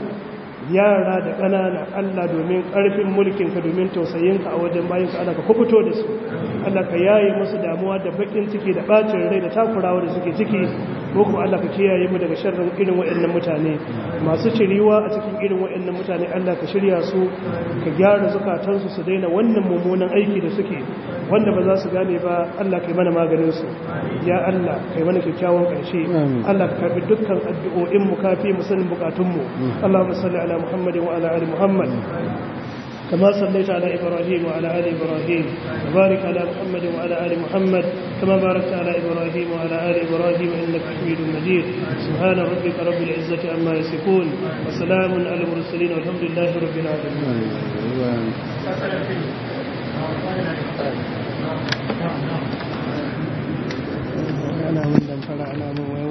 Speaker 2: yara da ƙanana Allah domin ƙarfin mulkinka domin tausayinka a wajen bayanka Allah ka kubuto da su Allah ka yaye musu damuwa da bakin ciki da bacin rai da takurawa da suke ciki ko kuma Allah ka kiyaye mu daga sharrin irin waɗannan mutane masu ciriwa a cikin irin waɗannan mutane Allah ka shirya su ka gyara zukatansu su daina wannan mummunan aiki da suke wanda ba za su gane ba Allah kai mana maganin su ya Allah kai mana kyakkyawan ƙarshe Allah ka karbi dukkan addu'o'in mu kafi mu sanin bukatun mu Allahumma salli ala Muhammad wa ala ali Muhammad كما صليت على إبراهيم وعلى آل إبراهيم وبارك على محمد وعلى آل محمد كما باركت على إبراهيم وعلى آل إبراهيم إنك حميد مجيد سبحان ربك رب العزة عما يصفون وسلام على المرسلين والحمد لله رب العالمين أنا من فرعنا من